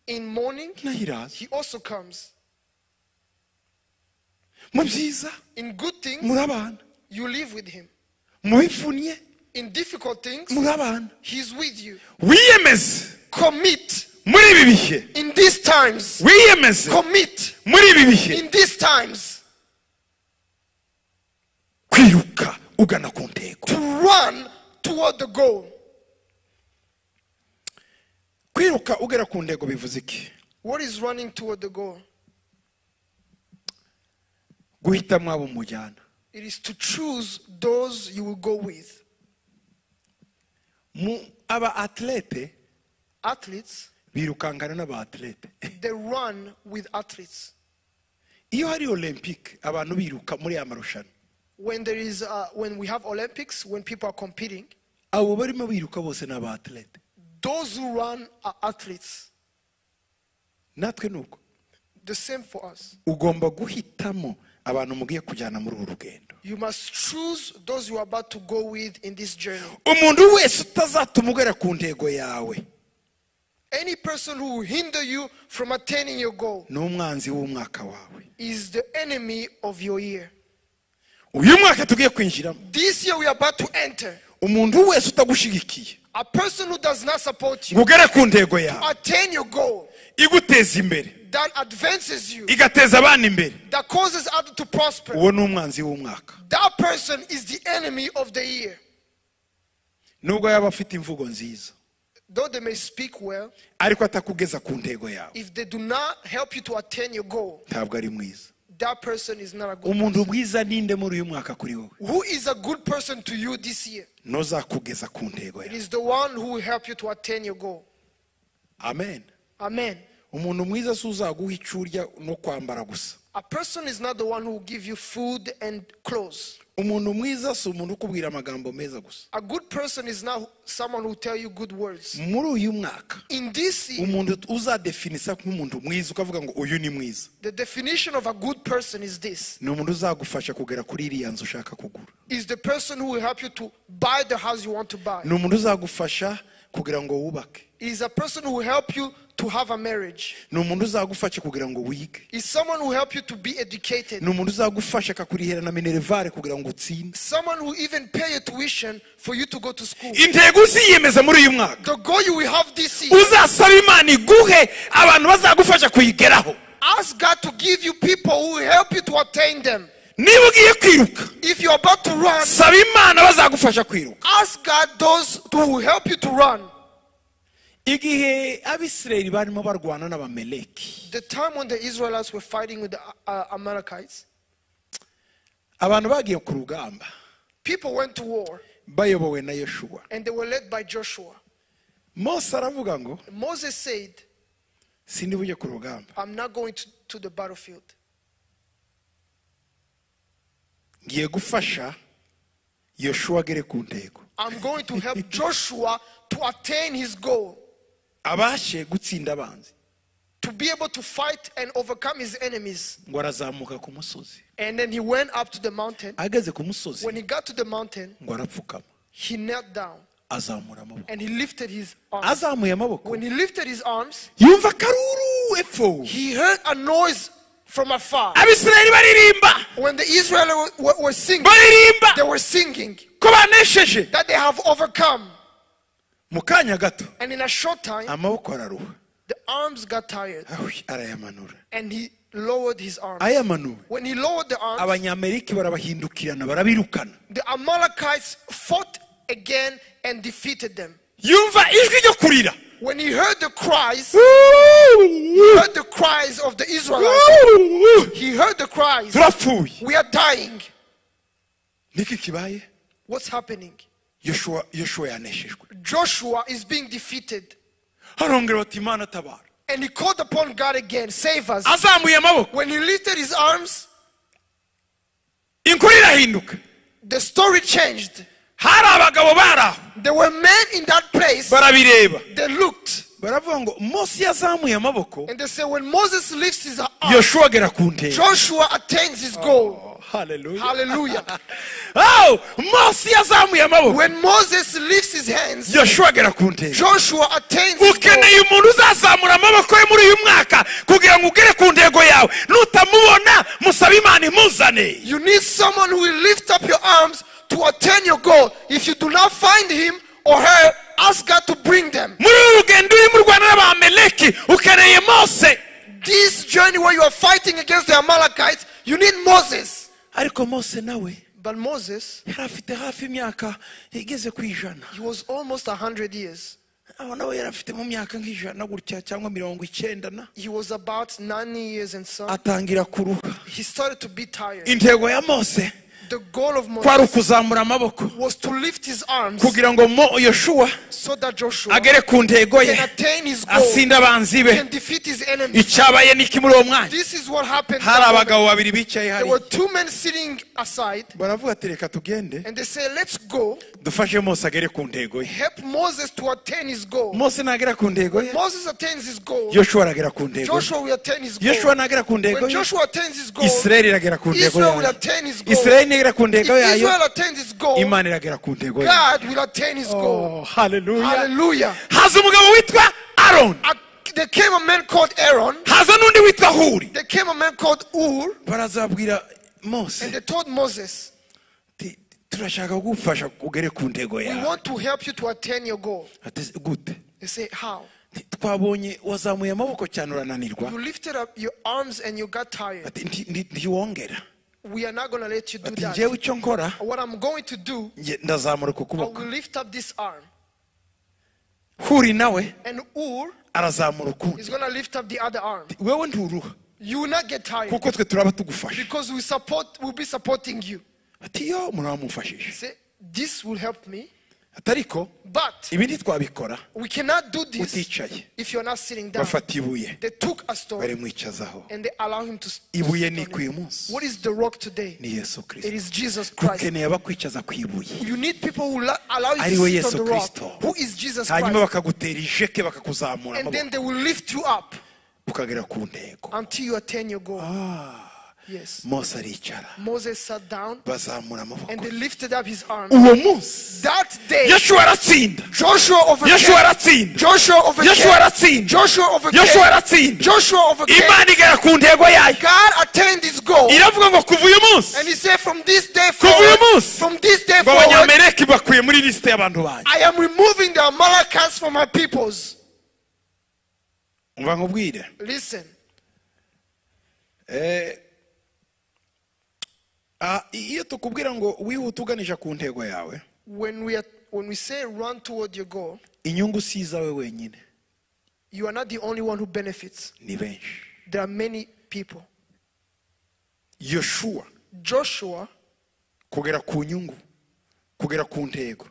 In mourning, nayo iraza he also comes. mu byiza In good things, muri abana you live with him. mu bivunnye In difficult things, muri abana he's with you. wiyemeze Commit muri ibi bihe in these times. wiyemeze Commit muri ibi bihe in these times kwiruka ugana ku ntego to run toward the goal. kwiruka ugera ku ntego bivuze iki What is running toward the goal? guhita mwaba umujyana It is to choose those you will go with. mu aba atlete Athletes, birukangana n'aba atlete they run with athletes. iyo hari olympique abantu biruka muri aya marushanwa When there is, uh, when we have Olympics, when people are competing, abo barimo biruka bose ni aba atlete those who run are athletes. natwe ni uko The same for us. ugomba guhitamo abantu mugiye kujyana muri uru rugendo You must choose those you are about to go with in this journey. umuntu wese utazatuma ugera ku ntego yawe Any person who will hinder you from attaining your goal ni umwanzi w'umwaka wawe is the enemy of your year. uyu mwaka tugiye kwinjiramo This year we are about to enter. umuntu wese utagushigikiye A person who does not support you, ngo ugere ku ntego yawe attain your goal, iguteza imbere that advances you, igateza abana imbere that causes others to prosper. uwo ni umwanzi w'umwaka That person is the enemy of the year. nubwo yaba afite imvugo nziza Though they may speak well, ariko atakugeza ku ntego yawe if they do not help you to attain your goal, ntabwo ari mwiza that person is not a good umuntu mwiza ninde muri uyu mwaka kuri wowe Who is a good person to you this year? ntuzakugeza ku ntego It yawe is the one who will help you to attain your goal. amen Amen. umuntu mwiza si uzaguha icyo urya no kwambara gusa A person is not the one who will give you food and clothes. umuntu mwiza si umuntu ukubwira amagambo meza gusa A good person is not someone who will tell you good words. muri uyu mwaka In this year, umuntu uzadefinisa nk'umuntu mwiza ukavuga ngo uyu ni mwiza the definition of a good person is this ni umuntu uzagufasha kugera kuri iriya nzu ushaka kugura is the person who will help you to buy the house you want to buy. ni umuntu uzagufasha kugira ngo wubake It is a person who will help you to have a marriage. ni umuntu uzagufasha kugira ngo wige Is someone who will help you to be educated. ni umuntu uzagufasha akakurihera na minerivare kugira ngo utsinde Someone who will even pay your tuition for you to go to school. intego uziyemeza muri uyu mwaka The goal you will have this year. uzasaba imana iguhe abantu bazagufasha kuyigeraho Ask God to give you people who will help you to attain them. niba ugiye kwiruka If you're about to run, saba imana bazagufasha kwiruka ask God those who will help you to run. igihe abisirayeli barimo barwana n'abameleki The time when the Israelites were fighting with the uh, Amalekites, abantu bagiye ku rugamba people went to war bayobowe na yeshuwa and they were led by Joshua. mose aravuga ngo Moses said, sindi bujye ku rugamba I'm not going to, to the battlefield. ngiye gufasha yeshuwa agere ku ntego I'm going to help Joshua to attain his goal, abashe gutsinda abanzi to be able to fight and overcome his enemies. ngo arazamuka ku musozi And then he went up to the mountain. ageze ku musozi When he got to the mountain, ngo arapfukama he knelt down azamura amaboko and he lifted his arms. azamuye amaboko When he lifted his arms, yumva akaruru epfo he heard a noise from afar. abisirayeli baririmba When the Israelites were, were singing, they baririmba were singing ko banesheje that they have overcome. mu kanya gato And in a short time, amaboko araruha the arms got tired Ahuy, arayamanura and he lowered his arms. ayamanuwe When he lowered the arms, abanyamerika barabahindukirana barabirukana the Amalekites fought again and defeated them. yumva ijwi ryo kurira When he heard the cries, he heard the cries of the Israelites, he heard the cries, turapfuye we are dying. niki kibaye What's happening? yoshuwa yoshuwa yaneshejwe Joshua is being defeated. arongera bati imana tabara And he called upon God again, save us. azamuye amaboko When he lifted his arms, inkuru irahinduka the story changed. hari abagabo bari aho There were men in that place, barabireba they looked, baravuga ngo mose yazamuye amaboko and they said, When Moses lifts his arms, yoshua agera ku ntego Joshua attains his goal. haleluya Hallelujah. Oh, mose yazamuye amaboko When Moses lifts his hands, yoshua agera ku ntego Joshua attains his goal. ukeneye umuntu uzazamura amaboko ye muri uyu mwaka kugira ngo ugere ku ntego yawe nutamubona musabe imana imuzane You need someone who will lift up your arms to attain your goal. If you do not find him or her, ask God to bring them. muri uru rugendo urimo urwana n'abameleki ukeneye mose This journey where you are fighting against the Amalekites, you need Moses. ariko mose nawe But Moses, yari afite hafi imyaka igeze ku ijana he was almost 100 years. aho nawe yari afite mu myaka nk'ijana gutya cyangwa mirongo icyenda na He was about 90 years and some. atangira kuruha He started to be tired. intego ya mose The goal of kwari Moses ukuzamura amaboko was to lift his arms kugira ngo mo yoshuwa so that Joshua agere ku ntego ye can attain his goal, asinde abanzi be can defeat his enemies. icyabaye ni iki muri uwo mwanya This is what happened. hari that moment. abagabo babiri bicaye There hari were two men sitting aside baravuga ati reka tugende and they say, Let's go dufashe mose agere ku ntego ye help Moses to attain his goal. mose nagera ku ntego ye Moses attains his goal. yoshua aragera ku ntego ye Joshua will attain his goal. yoshua nagera ku ntego When ye Joshua attains his goal, isirayeli iragera ku ntego Israel will yayo attain his goal. isirayeli nigera ku If ntego yayo Israel attains his goal, imana iragera ku ntego yayo God will attain his goal. Oh, hallelujah. Hallelujah. haza umugabo witwa aroni Uh, There came a man called Aaron. haza n'undi witwa huri There came a man called Ur, barazabwira and mose they told Moses, ati, turashaka kugufasha ugere ku ntego We yawe want to help you to attain your goal. Ati, gute They say, How? Ati, twabonye wazamuye amaboko cyane urananirwa You lifted up your arms and you got tired. Ati, "Nti- nti- ntiwongera We are not going to let you do ati that. njyewe icyo nkora What I'm going to do, nge- ndazamura uku I kuboko will lift up this arm. huri nawe And Ur arazamura ukundi is going to lift up the other arm. wewe nturuha You will not get tired kuko twe turaba tugufasha because we support, we'll be supporting you. ati yo muramufashije Say, This will help me, ati ariko but ibi ntitwabikora we cannot do this uticaye if you're not sitting down. bafata ibuye They took a stone barimwicazaho and they allow him to. s- to ibuye sit ni on it. ku musi What is the rock today? ni yesu It kirisito is Jesus Christ. ukeneye abakwicaza ku ibuye You need people who la- allow you ariwe to sit yesu on the kirisito rock. Who is Jesus hanyuma Christ? bakagutera ijeke bakakuzamura And then amaboko they will lift you up ukagera ku ntego until you attain your goal. Yes. mose aricara Moses sat down bazamura and amaboko they lifted up his arm. uwo munsi That day, yeshua aratsinda Joshua yeshua overcame. aratsinda Joshua yeshua overcame. aratsinda Joshua yeshua overcame. aratsinda Joshua overcame. imana igera ku ntego yayo God attained his goal. iravuga ngo kuva uyu munsi And he said, from this day Kuva uyu forward, munsi from this day ngo forward, abanyamereki bakuye muri lisite y'abantu banjye I am removing the Amalekites from my peoples. umva nkubwire Listen, Eh, ah, iyo tukubwira ngo wihute uganisha ku ntego yawe when we, are, when we say run toward your goal, inyungu si izawe wenyine you are not the only one who benefits. ni benshi There are many people. yoshuwa Joshua, kugera ku nyungu kugera ku ntego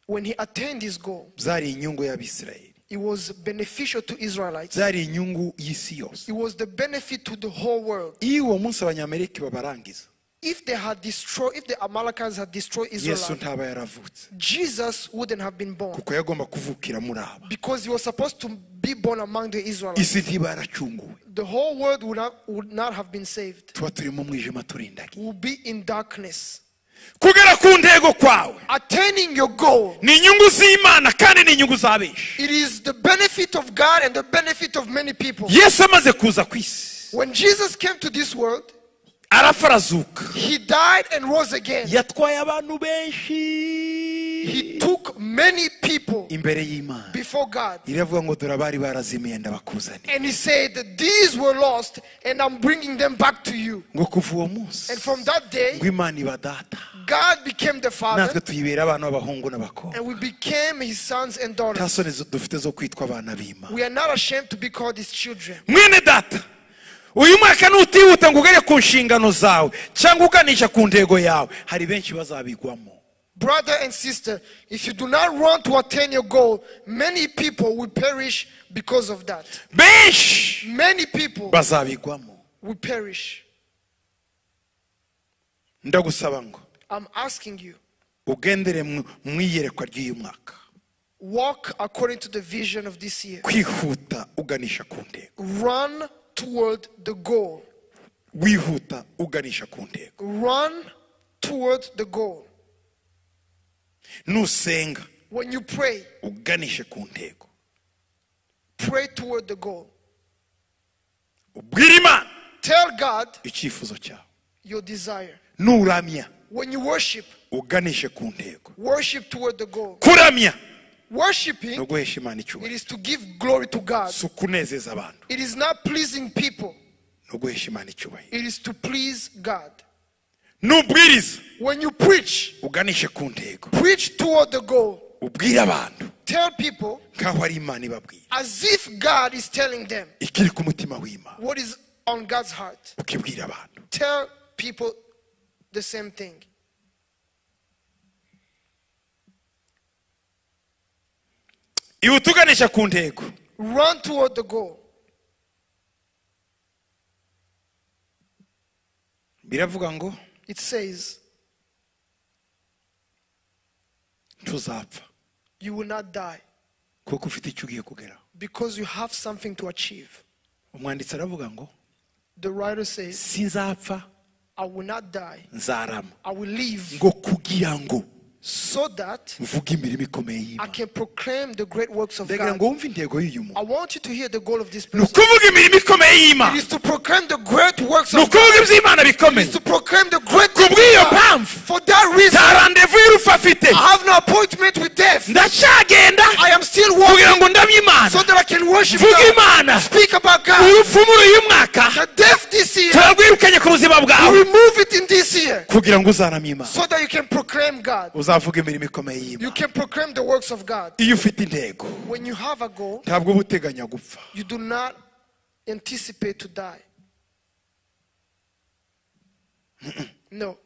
when he attained his goal, byari inyungu y'abisirayeli it was beneficial to Israelites. byari inyungu y'isi yose It was the benefit to the whole world. iyo uwo munsi abanyameriki babarangiza If they had destroyed, if the Amalekites had destroyed yesu Israel, ntaba yaravutse Jesus wouldn't have been born kuko yagomba kuvukira muri aba because he was supposed to be born among the Israelites. isi ntiba yaracunguwe the whole world would not, would not have been saved. tuba turi mu mwijima turindagiye We'll be in darkness. kugera ku ntego kwawe Attaining your goal, ni inyungu z'imana kandi ni inyungu za benshi it is the benefit of God and the benefit of many people. yesu amaze kuza ku isi When Jesus came to this world, arafarazuka he died and rose again. yatwaye abantu benshi He took many people imbere y'imana before God. iravuga ngo dore abari barazimiye ndabakuzaniye And he said, These were lost, and I'm bringing them back to you. ngo kuva uwo munsi And from that day, ngo imana iba data God became the natwe Father, tuyibera abana b'abahungu n'abakobwa and we became his sons and nta daughters. soni zo- dufite zo kwitwa abana b'imana We are not ashamed to be called his children. mwene data uyu mwaka nutihuta ngo ugere ku nshingano zawe cyangwa uganisha ku ntego yawe hari benshi bazabigwamo Brother and sister, if you do not run to attain your goal, many people will perish because of that. benshi Many people bazabigwamo will perish. ndagusaba ngo I'm asking you, ugendere mu- mu iyerekwa ry'uyu mwaka walk according to the vision of this year. kwihuta uganisha ku ntego Run toward the goal. wihuta uganisha ku ntego Run toward the goal. nusenga When you pray, uganishe ku ntego pray toward the goal. ubwire imana Tell God icyifuzo cyawe your desire. nuramya When you worship, uganishe ku ntego worship toward the goal. kuramya ni Worshiping, uguhesha imana it icyubahiro is to give glory to God. si ukunezeza abantu It is not pleasing people, ni uguhesha imana icyubahiro it is to please God. n'ubwiriza When you preach, uganishe ku ntego preach toward the goal. ubwire abantu Tell people nk'aho ari imana ibabwira as if God is telling them ikiri ku mutima w'imana what is on God's heart. ukibwira abantu Tell people the same thing. iba utuganisha ku ntego Run toward the goal. biravuga ngo It says, tuzapfa You will not die kuko ufite icyo ugiye kugeraho because you have something to achieve. umwanditsi aravuga ngo The writer says, sinzapfa I will not die, nzarama I will live ngo kugira ngo so that mvuge imirimo ikomeye I y'imana can proclaim the great works of ndagira God. ngo wumve intego y'uyu I muntu want you to hear the goal of this ni person. ukuvuga imirimo ikomeye It y'imana is to proclaim the great works ni of God. ukuvuga iby'imana It bikomeye is to proclaim the great ku works bw'iyo of God. mpamvu For that reason, nta randevu y'urupfu afite I have no appointment with death. ndacyagenda I am still kugira walking ngo ndamye imana so that I can worship mvuge God. imana Speak about God. urupfu muri uyu mwaka The death this year, turarwirukanye ku buzima I bwawe remove it in this year kugira ngo uzaramye imana so that you can proclaim God. uzavuga imirimo ikomeye You y'imana can proclaim the works of God. iyo ufite intego When you have a goal, ntabwo uba uteganya gupfa you do not anticipate to die. No.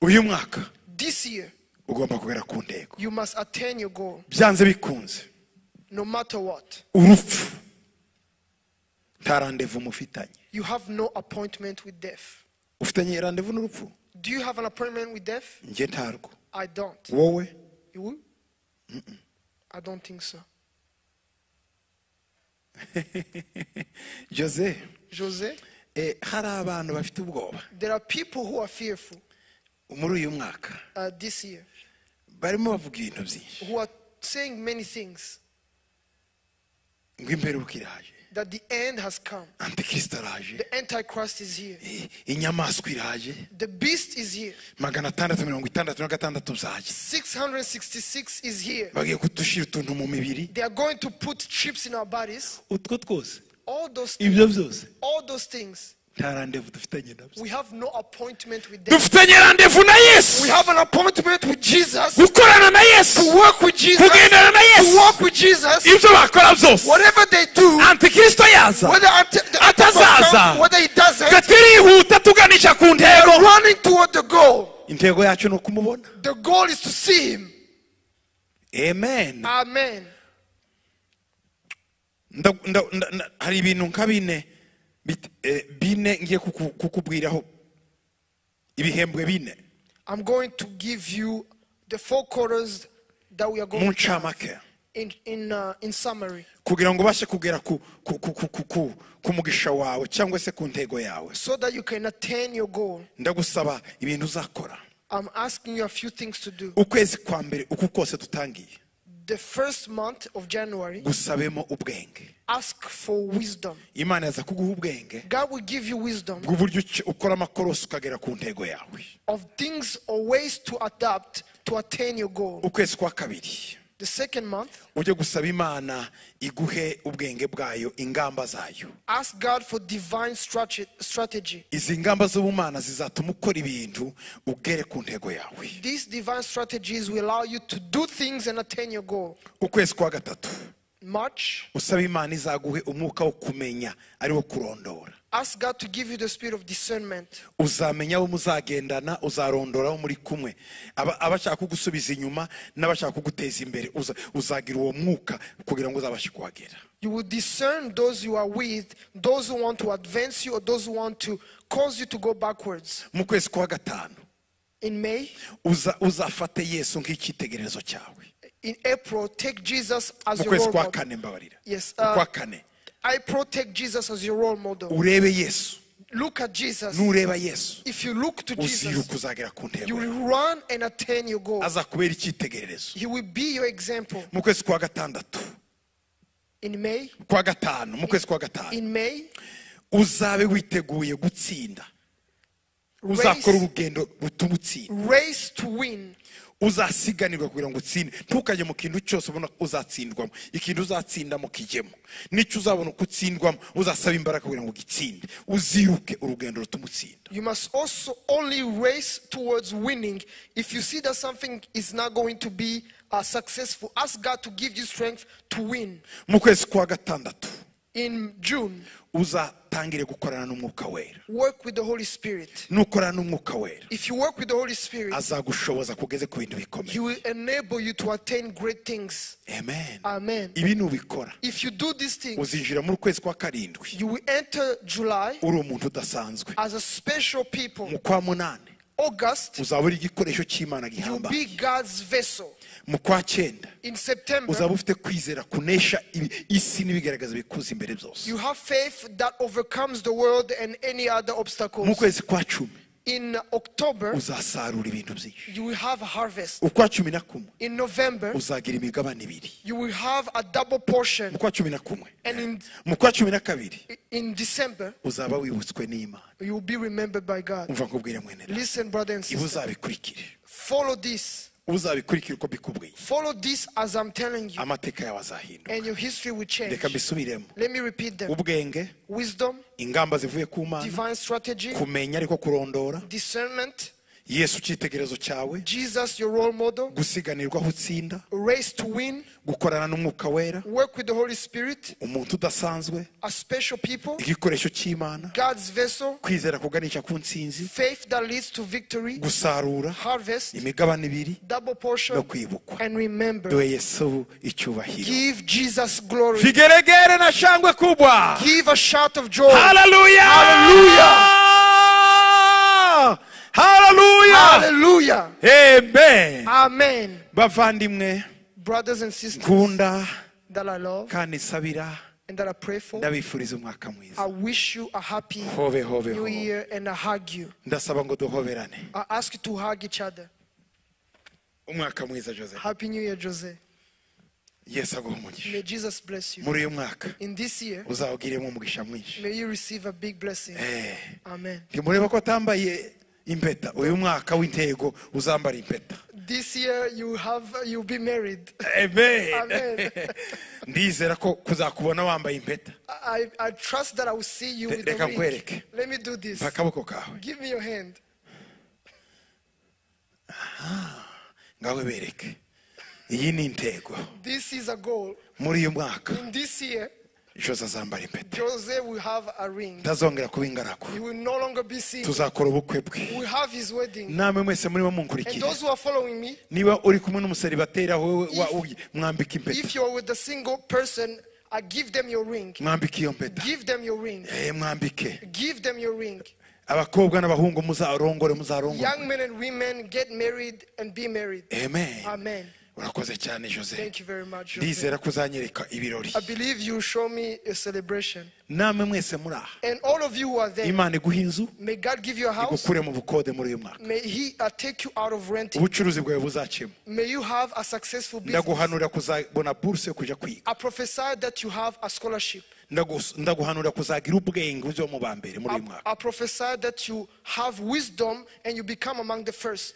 uyu mwaka This year, ugomba kugera ku ntego you must attain your goal byanze bikunze no matter what. urupfu nta randevu mufitanye You have no appointment with death. ufitanye randevu n'urupfu Do you have an appointment with death? njye ntarwo I don't. wowe You will? I don't think so. jose Jose, eh, hari abantu bafite ubwoba there are people who are fearful muri uyu mwaka uh, this year barimo bavuga ibintu byinshi who are saying many things ngo imperuka iraje that the end has come. antikristo araje The Antichrist is here. eh, inyamaswa iraje The beast is here. magana atandatu mirongo itandatu na gatandatu zaje 666 is here. bagiye kudushira utuntu mu mibiri They are going to put chips in our bodies. utwo twose All those ibyo things, byose all those things. nta randevu dufitanye nabyo We have no appointment with them. dufitanye randevu na yesu We have an appointment with Jesus. gukorana na yesu To work with Jesus. kugendana na To yesu walk with Jesus. ibyo bakora byose Whatever they do, antikristo yaza whether ante- the Antichrist comes, whether he doesn't, gatiri yihuta tuganisha ku they ntego are running toward the goal. intego yacu ni ukumubona The goal is to see him. amen Amen. Nda- nda- nda- nda- hari ibintu nka bine bit- eh, bine ngiye kuku- kukubwiraho ibihembwe bine I'm going to give you the four quarters that we are mu going to have ncamake in in uh, in summary, kugira ngo ubashe kugera ku, ku, ku, ku, ku, ku, ku mugisha wawe cyangwa se ku ntego yawe so that you can attain your goal. ndagusaba ibintu uzakora I'm asking you a few things to do. ukwezi kwa mbere uku kose dutangiye The first month of January, gusabemo ubwenge ask for wisdom. imana yaza kuguha ubwenge God will give you wisdom bw'uburyo uci- ukora amakorosi ukagera ku ntego yawe of things or ways to adapt to attain your goal. ukwezi kwa kabiri The second month, ujye gusaba imana iguhe ubwenge bwayo ingamba zayo ask God for divine strate- strategy. izi ngamba z'ubumana zizatuma ukora ibintu ugere ku ntego yawe These divine strategies will allow you to do things and attain your goal. ukwezi kwa gatatu March, usaba imana izaguhe umwuka wo kumenya ari wo kurondora ask God to give you the spirit of discernment. uzamenya abo muzagendana uzarondora abo muri kumwe Aba- abashaka kugusubiza inyuma n'abashaka kuguteza imbere uza- uzagira uwo mwuka kugira ngo uzabashe kuhagera You will discern those you are with, those who want to advance you, or those who want to cause you to go backwards. mu kwezi kwa gatanu In May, uza- uzafate yesu nk'icyitegererezo cyawe in April, take Jesus as mu your kwezi role kwa model. kane mbabarira Yes, Mu uh, kwa kane April, take Jesus as your role model. urebe yesu Look at Jesus. nureba yesu If you look to Jesus, uziruka uzagera ku you ntego will run and attain your goal. azakubera icyitegererezo He will be your example. mu kwezi kwa gatandatu in May, kwa gatanu mu kwezi kwa gatanu in May, uzabe witeguye gutsinda uzakora urugendo rutuma utsinda race to win. uzasiganirwa kugira ngo utsinde ntukajye mu kintu cyose ubona ko uzatsindwamo ikintu uzatsindamo kijyemo n'icyo uzabona uko utsindwamo uzasaba imbaraga kugira ngo ugitsinde uziruke urugendo rutuma utsinda You must also only race towards winning. If you see that something is not going to be uh, successful, ask God to give you strength to win. mu kwezi kwa gatandatu In June, uzatangire gukorana n'umwuka wera work with the Holy Spirit. nukorana n'umwuka wera If you work with the Holy Spirit, azagushoboza kugeze ku bintu He bikomeye will enable you to attain great things. amen Amen. ibi nubikora If you do these things, uzinjira muri ukwezi kwa karindwi you will enter July uri umuntu udasanzwe as a special people. mu kwa munani August, uzaba uri igikoresho cy'imana you'll gihambaye be God's vessel. mu kwa cyenda In September, uzaba ufite kwizera kunesha ibi- isi n'ibigaragaza bikuza imbere byose you have faith that overcomes the world and any other mu obstacles. kwezi kwa cumi In October, uzasarura ibintu byinshi you will have a harvest. ukwa cumi na kumwe In November, uzagira imigabane ibiri you will have a double mu portion. kwa cumi na kumwe And in, mu kwa cumi na kabiri in December, uzaba wibutswe n'imana you will be remembered by God. umva nkubwire mwenera Listen, brother and ibi sister, uzabikurikire follow this. uzabikurikire uko mbikubwiye Follow this as I'm telling you, amateka yawe azahinduka and your history will change. reka mbisubiremo Let me repeat them ubwenge wisdom, ingamba zivuye ku mana divine strategy, kumenya ariko kurondora discernment, yesu icyitegerezo cyawe Jesus, your role model, gusiganirwa aho utsinda race to win, gukorana n'umwuka wera work with the Holy Spirit, umuntu udasanzwe a special people, igikoresho cy'imana God's vessel, kwizera kuganisha ku nsinzi faith that leads to victory, gusarura harvest, imigabane ibiri double no portion, kwibukwa and remember, duhe yesu icyubahiro give Jesus glory. vigeregere na shangwe kubwa Give a shout of joy. haleluya haleluya Hallelujah. amen Amen. bavandimwe Brothers and sisters nkunda that I love kandi nsabira and that I pray for, ndabifuriza umwaka I mwiza wish you a happy hove hove new hove year and I hug you. ndasaba ngo duhoberane I ask you to hug each other. umwaka mwiza joseph Happy New Year, Jose. yesu aguha umugisha May Jesus bless you. muri uyu mwaka In this year, uzawugiremo umugisha mwinshi may you receive a big blessing. Eh. Amen. mureba ko atambaye impeta uyu mwaka w'intego uzambara impeta This year you have you'll be married. Amen. ndizera ko kuzakubona wambaye impeta I, I trust that I will see you with Reka a ring. nkwereke. Let me do this. mpa akaboko kawe Give me your hand. ngawe bereke iyi ni intego This is a goal. muri uyu mwaka In this year, jose azambara impeta Jose will have a ring. utazongera kuba ingaragu He will no longer be single. tuzakora ubukwe bwe We have his wedding. namwe mwese murimo And munkurikira those who are following me, niba uri kumwe n'umuseribateri aho wowe wa- uri, mwambika impeta if you're with a single person, I give them your ring. mwambike iyo mpeta Give them your ring. Eh, mwambike Give them your ring. abakobwa n'abahungu muzarongore muzarongore Young men and women get married and be married. amen Amen. urakoze cyane jose Thank you very much. Jose. ndizera ko uzanyereka ibirori I believe you show me a celebration. namwe mwese muri aha And all of you who are there, imana iguha inzu may God give you a house. igukure mu bukode muri uyu mwaka May He uh, take you out of renting. ubucuruzi bwawe buzacemo May you have a successful business. ndaguhanura kuzabona buruse yo kujya kwiga I prophesy that you have a scholarship. Ndagus- ndaguhanura kuzagira ubwenge uze wo mu ba mbere muri I, uyu mwaka I prophesy that you have wisdom and you become among the first.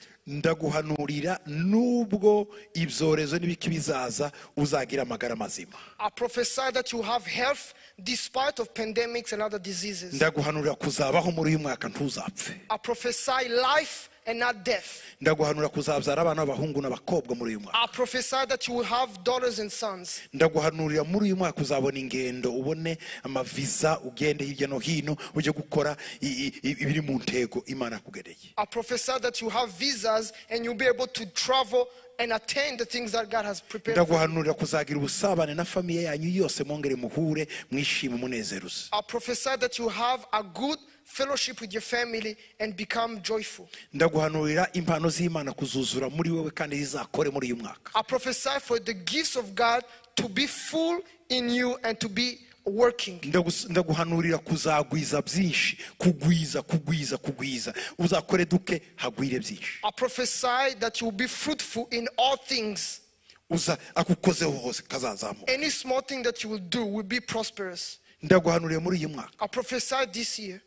ndaguhanurira nubwo ibyorezo n'ibiki bizaza uzagira amagara mazima I prophesy that you have health despite of pandemics and other diseases. ndaguhanurira kuzabaho muri uyu mwaka ntuzapfe I prophesy life and not death. ndaguhanura kuzabyara abana b'abahungu n'abakobwa muri uyu mwaka I prophesy that you will have daughters and sons. ndaguhanurira muri uyu mwaka uzabona ingendo ubone amaviza ugende hirya no hino ujye gukora i- i- i- ibiri mu ntego imana akugereye I prophesy that you have visas and you'll be able to travel and attain the things that God has prepared. for you. ndaguhanurira kuzagira ubusabane na famiye yanyu yose mwongere muhure mwishime umunezeruse I prophesy that you have a good fellowship with your family and become joyful. ndaguhanurira impano z'imana kuzuzura muri wowe kandi zizakore muri uyu mwaka I prophesy for the gifts of God to be full in you and to be working. Ndagus- ndaguhanurira kuzagwiza byinshi kugwiza kugwiza kugwiza uzakore duke hagwire byinshi I prophesy that you will be fruitful in all things. uza akukozeho hose kazazamuka Any small thing that you will do will be prosperous. ndaguhanuriye muri uyu mwaka I prophesy this year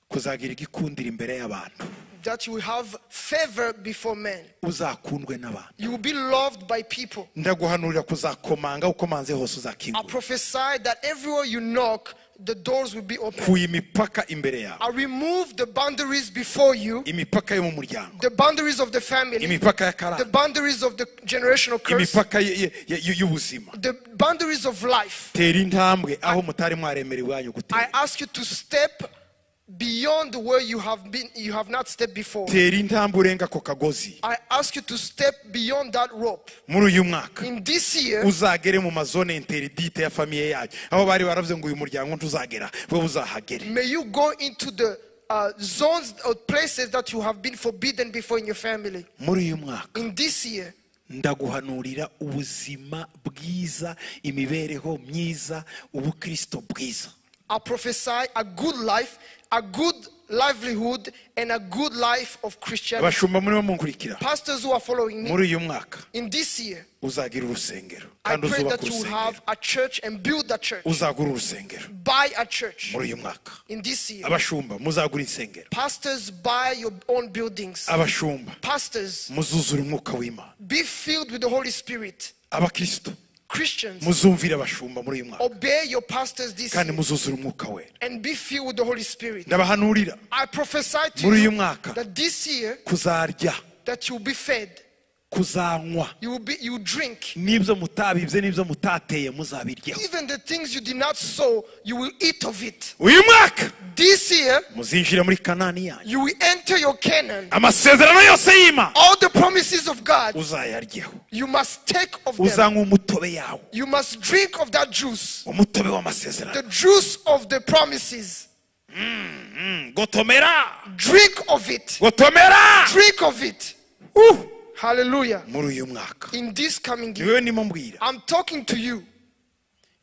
kuzagira igikundiro imbere y'abantu that you will have favor before men. uzakundwe n'abantu You will be loved by people. ndaguhanurira kuzakomanga ukomanze hose I uzakingura prophesy that everywhere you knock, the doors will be open. kuye imipaka imbere yawe I remove the boundaries before you, imipaka yo mu muryango the boundaries of the family, imipaka the y'akarande boundaries of the generational curse, imipaka y- y- y- y'ubuzima the boundaries of life. tera intambwe aho mutari mwaremerewe iwanyu I gutera ask you to step beyond where you have been you have not stepped before. tera intambwe urenga ako kagozi I ask you to step beyond that rope. muri uyu mwaka In this year, uzagere mu mazone interidite ya famiye yacu aho bari baravuze ngo uyu muryango ntuzagera we uzahagere may you go into the uh, zones or places that you have been forbidden before in your family. muri uyu mwaka In this year, ndaguhanurira ubuzima bwiza imibereho myiza ubukristo bwiza I prophesy a good life, a good livelihood, and a good life of Christianity. abashumba murimo munkurikira Pastors who are following me, muri uyu mwaka in this year, uzagira urusengero I kandi pray uzubaka that you will urusengero have a church and build a church. uzagura urusengero Buy a church. muri uyu mwaka In this year, abashumba muzagura insengero pastors, buy your own buildings. abashumba Pastors, muzuzura umwuka w'imana be filled with the Holy Spirit. abakristo Christians, muzumvire abashumba muri uyu mwaka obey your pastors this kandi year muzuzura umwuka we and be filled with the Holy Spirit. ndabahanurira I prophesy to muri uyu you mwaka that this year kuzarya that you'll be fed, kuzanywa you will be you will drink. n'ibyo mutabibye n'ibyo mutateye muzabiryaho Even the things you did not sow, you will eat of it. uyu mwaka This year, muzinjira muri kanani yanyu you will enter your Canaan. amasezerano yose y'imana All the promises of God, uzayaryaho you must take of them. uzanywa umutobe yawo You must drink of that juice, umutobe w'amasezerano the juice of the promises. Mm, gotomera Drink of it. gotomera Drink of it. Uh, Hallelujah. muri uyu mwaka In this coming year, niwe ndimo mbwira I'm talking to you.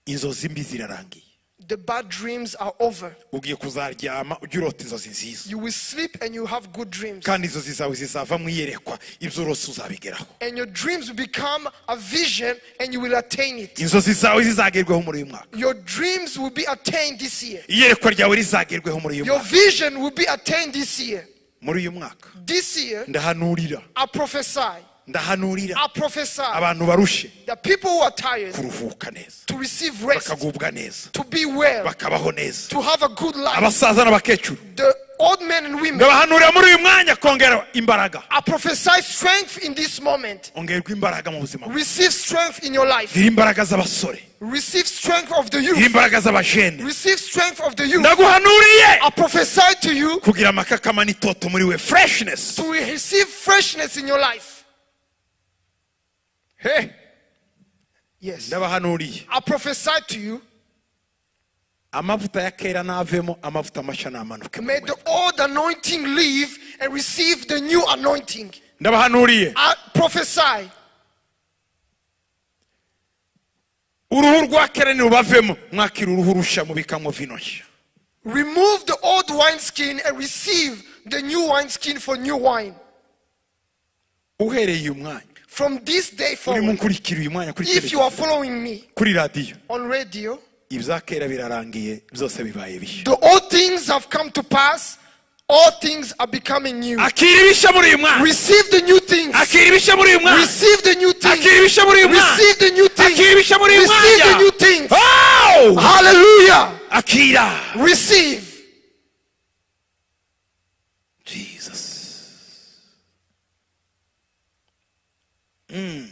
inzozi mbi zirarangiye The bad dreams are over. ugiye kuzaryama ujye urota inzozi nziza You will sleep and you will have good dreams. kandi inzozi zawe zizava mu iyerekwa ibyo urose uzabigeraho And your dreams will become a vision and you will attain it. inzozi zawe zizagerwaho muri uyu mwaka Your dreams will be attained this year. iyerekwa ryawe rizagerweho muri uyu Your mwaka vision will be attained this year. muri uyu mwaka This year, ndahanurira I prophesy. I ndahanurira prophesy abantu barushe that people who are tired kuruhuka neza to receive rest, bakagubwa neza to be well, bakabaho neza to have a good life. abasaza n'abakecuru The old men and women, ndabahanurira muri uyu mwanya kongera imbaraga I prophesy strength in this moment. ongerwa imbaraga mu buzima bwawe Receive strength in your life. gira imbaraga z'abasore Receive strength of the gira youth. imbaraga z'abajene Receive strength of the youth. ndaguhanuriye I prophesy to you kugira amakakama n'itoto muri we freshness to receive freshness in your life. He, Yes. ndabahanuriye I prophesy to you, amavuta ya kera n'avemo amavuta mashya n'amanuke may the old anointing leave and receive the new anointing. ndabahanuriye I prophesy uruhu rwa kera nirubavemo mwakira uruhu rushya mubikamo vino nshya remove the old wineskin and receive the new wineskin for new wine. uhereye uyu mwanya From this day urimo forward, nkurikira uyu mwanya kuri if you televiziyo are following me kuri radiyo on radio, ibya kera birarangiye byose bibaye bishya the old things have come to pass, all things are becoming new. akira ibishya muri uyu mwanya Receive the new things. akira ibishya muri uyu mwanya Receive the new things. akira ibishya muri uyu mwanya Receive the new things. akira ibishya muri uyu Receive the mwanya new things. Oh! Hallelujah. akira Receive. Jesus. Mm.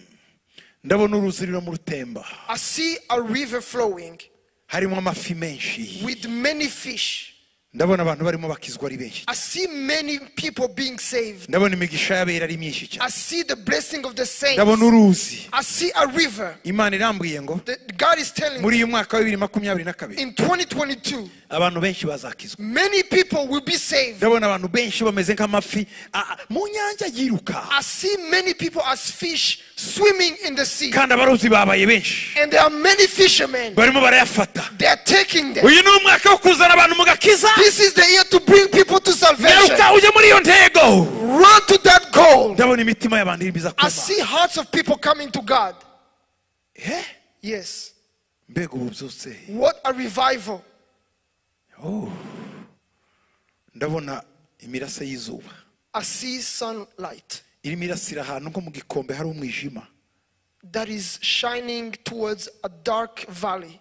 ndabona uruzi rurimo rutemba I see a river flowing harimo amafi menshi with many fish. ndabona abantu barimo bakizwa ari benshi I see many people being saved. ndabona imigisha y'abera ari myinshi I cyane see the blessing of the saints. ndabona uruzi I see a river. imana irambwiye ngo The, God is telling me muri uyu mwaka wa bibiri makumyabiri na kabiri in 2022, abantu benshi bazakizwa many people will be saved. ndabona abantu benshi bameze nk'amafi a- a- mu nyanja yiruka I see many people as fish swimming in the sea. kandi abarozi babaye benshi And there are many fishermen. barimo barayafata They are taking them. uyu ni umwaka wo kuzana abantu mu gakiza This is the year to bring people to salvation. nyaruka ujye muri iyo ntego Run to that goal. ndabona imitima y'abantu irimo iza I kuba see hearts of people coming to God. Eh? Yes. mbega ubu byose What a revival. Oh. ndabona imirasa y'izuba I see sunlight irimo irasira ahantu nko mu gikombe hari umwijima that is shining towards a dark valley.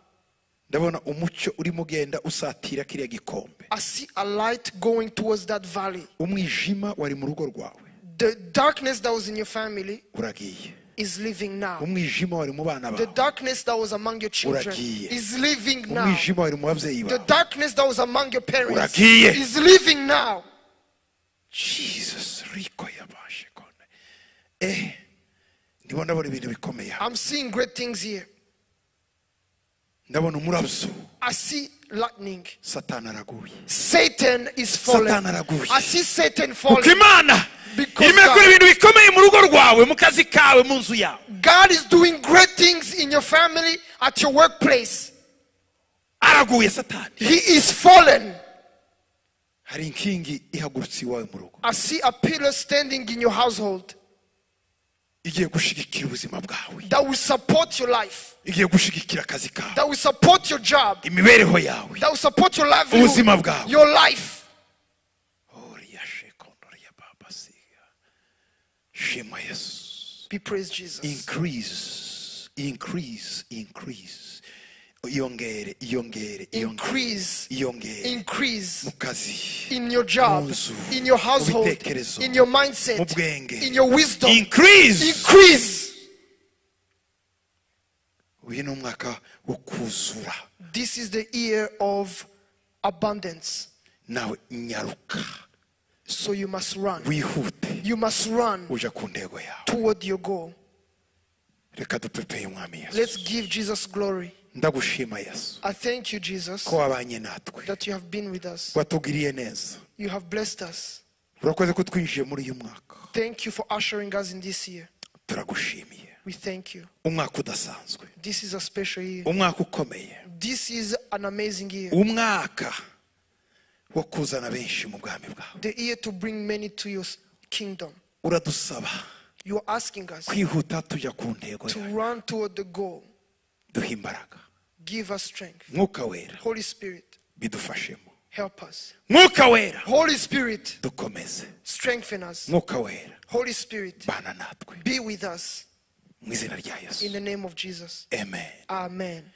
ndabona umucyo urimo ugenda usatira kiriya gikombe I see a light going towards that valley. umwijima wari mu rugo rwawe The darkness that was in your family uragiye is leaving now. umwijima wari mu bana The bawe darkness that was among your children Uragiye. is leaving now. umwijima wari mu babyeyi The bawe darkness that was among your parents Uragiye. is leaving now. jesus riko yabashe kone eh ndimo ndabona ibintu bikomeye aha. I'm seeing great things here. ndabona umurabyo I see lightning. satani araguye Satan is falling. Satan araguye. I see Satan kuko falling. imana Because irimo God- akora ibintu bikomeye mu rugo rwawe mu kazi kawe mu nzu yawe God is doing great things in your family, at your workplace. araguye satani He is fallen. hari inkingi ihagurutse iwawe mu rugo I see a pillar standing in your household igiye gushigikira ubuzima bwawe that will support your life, igiye gushigikira akazi kawe that will support your job, imibereho yawe that will support your Ubuzima livelihood, bwawe. your life. Uriya shekondo ya baba siga. shema yesu Be praised, Jesus. increase increase increase yongere yongere Increase. yongere Increase. mu kazi in your job, Munzu, in your household, mubitekerezo, in your mu mindset, bwenge. in your wisdom. increase Increase. uyu ni umwaka wo kuzura This is the year of abundance. nawe nyaruka So you must run. wihute You must run uja ku ntego yawe toward your goal. reka dupepeye umwami yesu Let's give Jesus glory. ndagushima yesu I thank you, Jesus, ko wabanye natwe that you have been with us. watugiriye neza You have blessed us. urakoze ko twinjiye muri uyu mwaka Thank you for ushering us in this year. turagushimiye We thank you. umwaka udasanzwe This is a special year. umwaka ukomeye This is an amazing year. umwaka wo kuzana benshi mu bwami bwawe The year to bring many to your s- kingdom. uradusaba You are asking us kwihuta tujya ku ntego to yawe run toward the goal. duhe imbaraga Give us strength. mwuka wera Holy Spirit, bidufashemo help us. mwuka wera Holy Spirit, dukomeze strengthen us. mwuka wera Holy Spirit, bana natwe be with us mu izina rya yesu in the name of Jesus. amen Amen.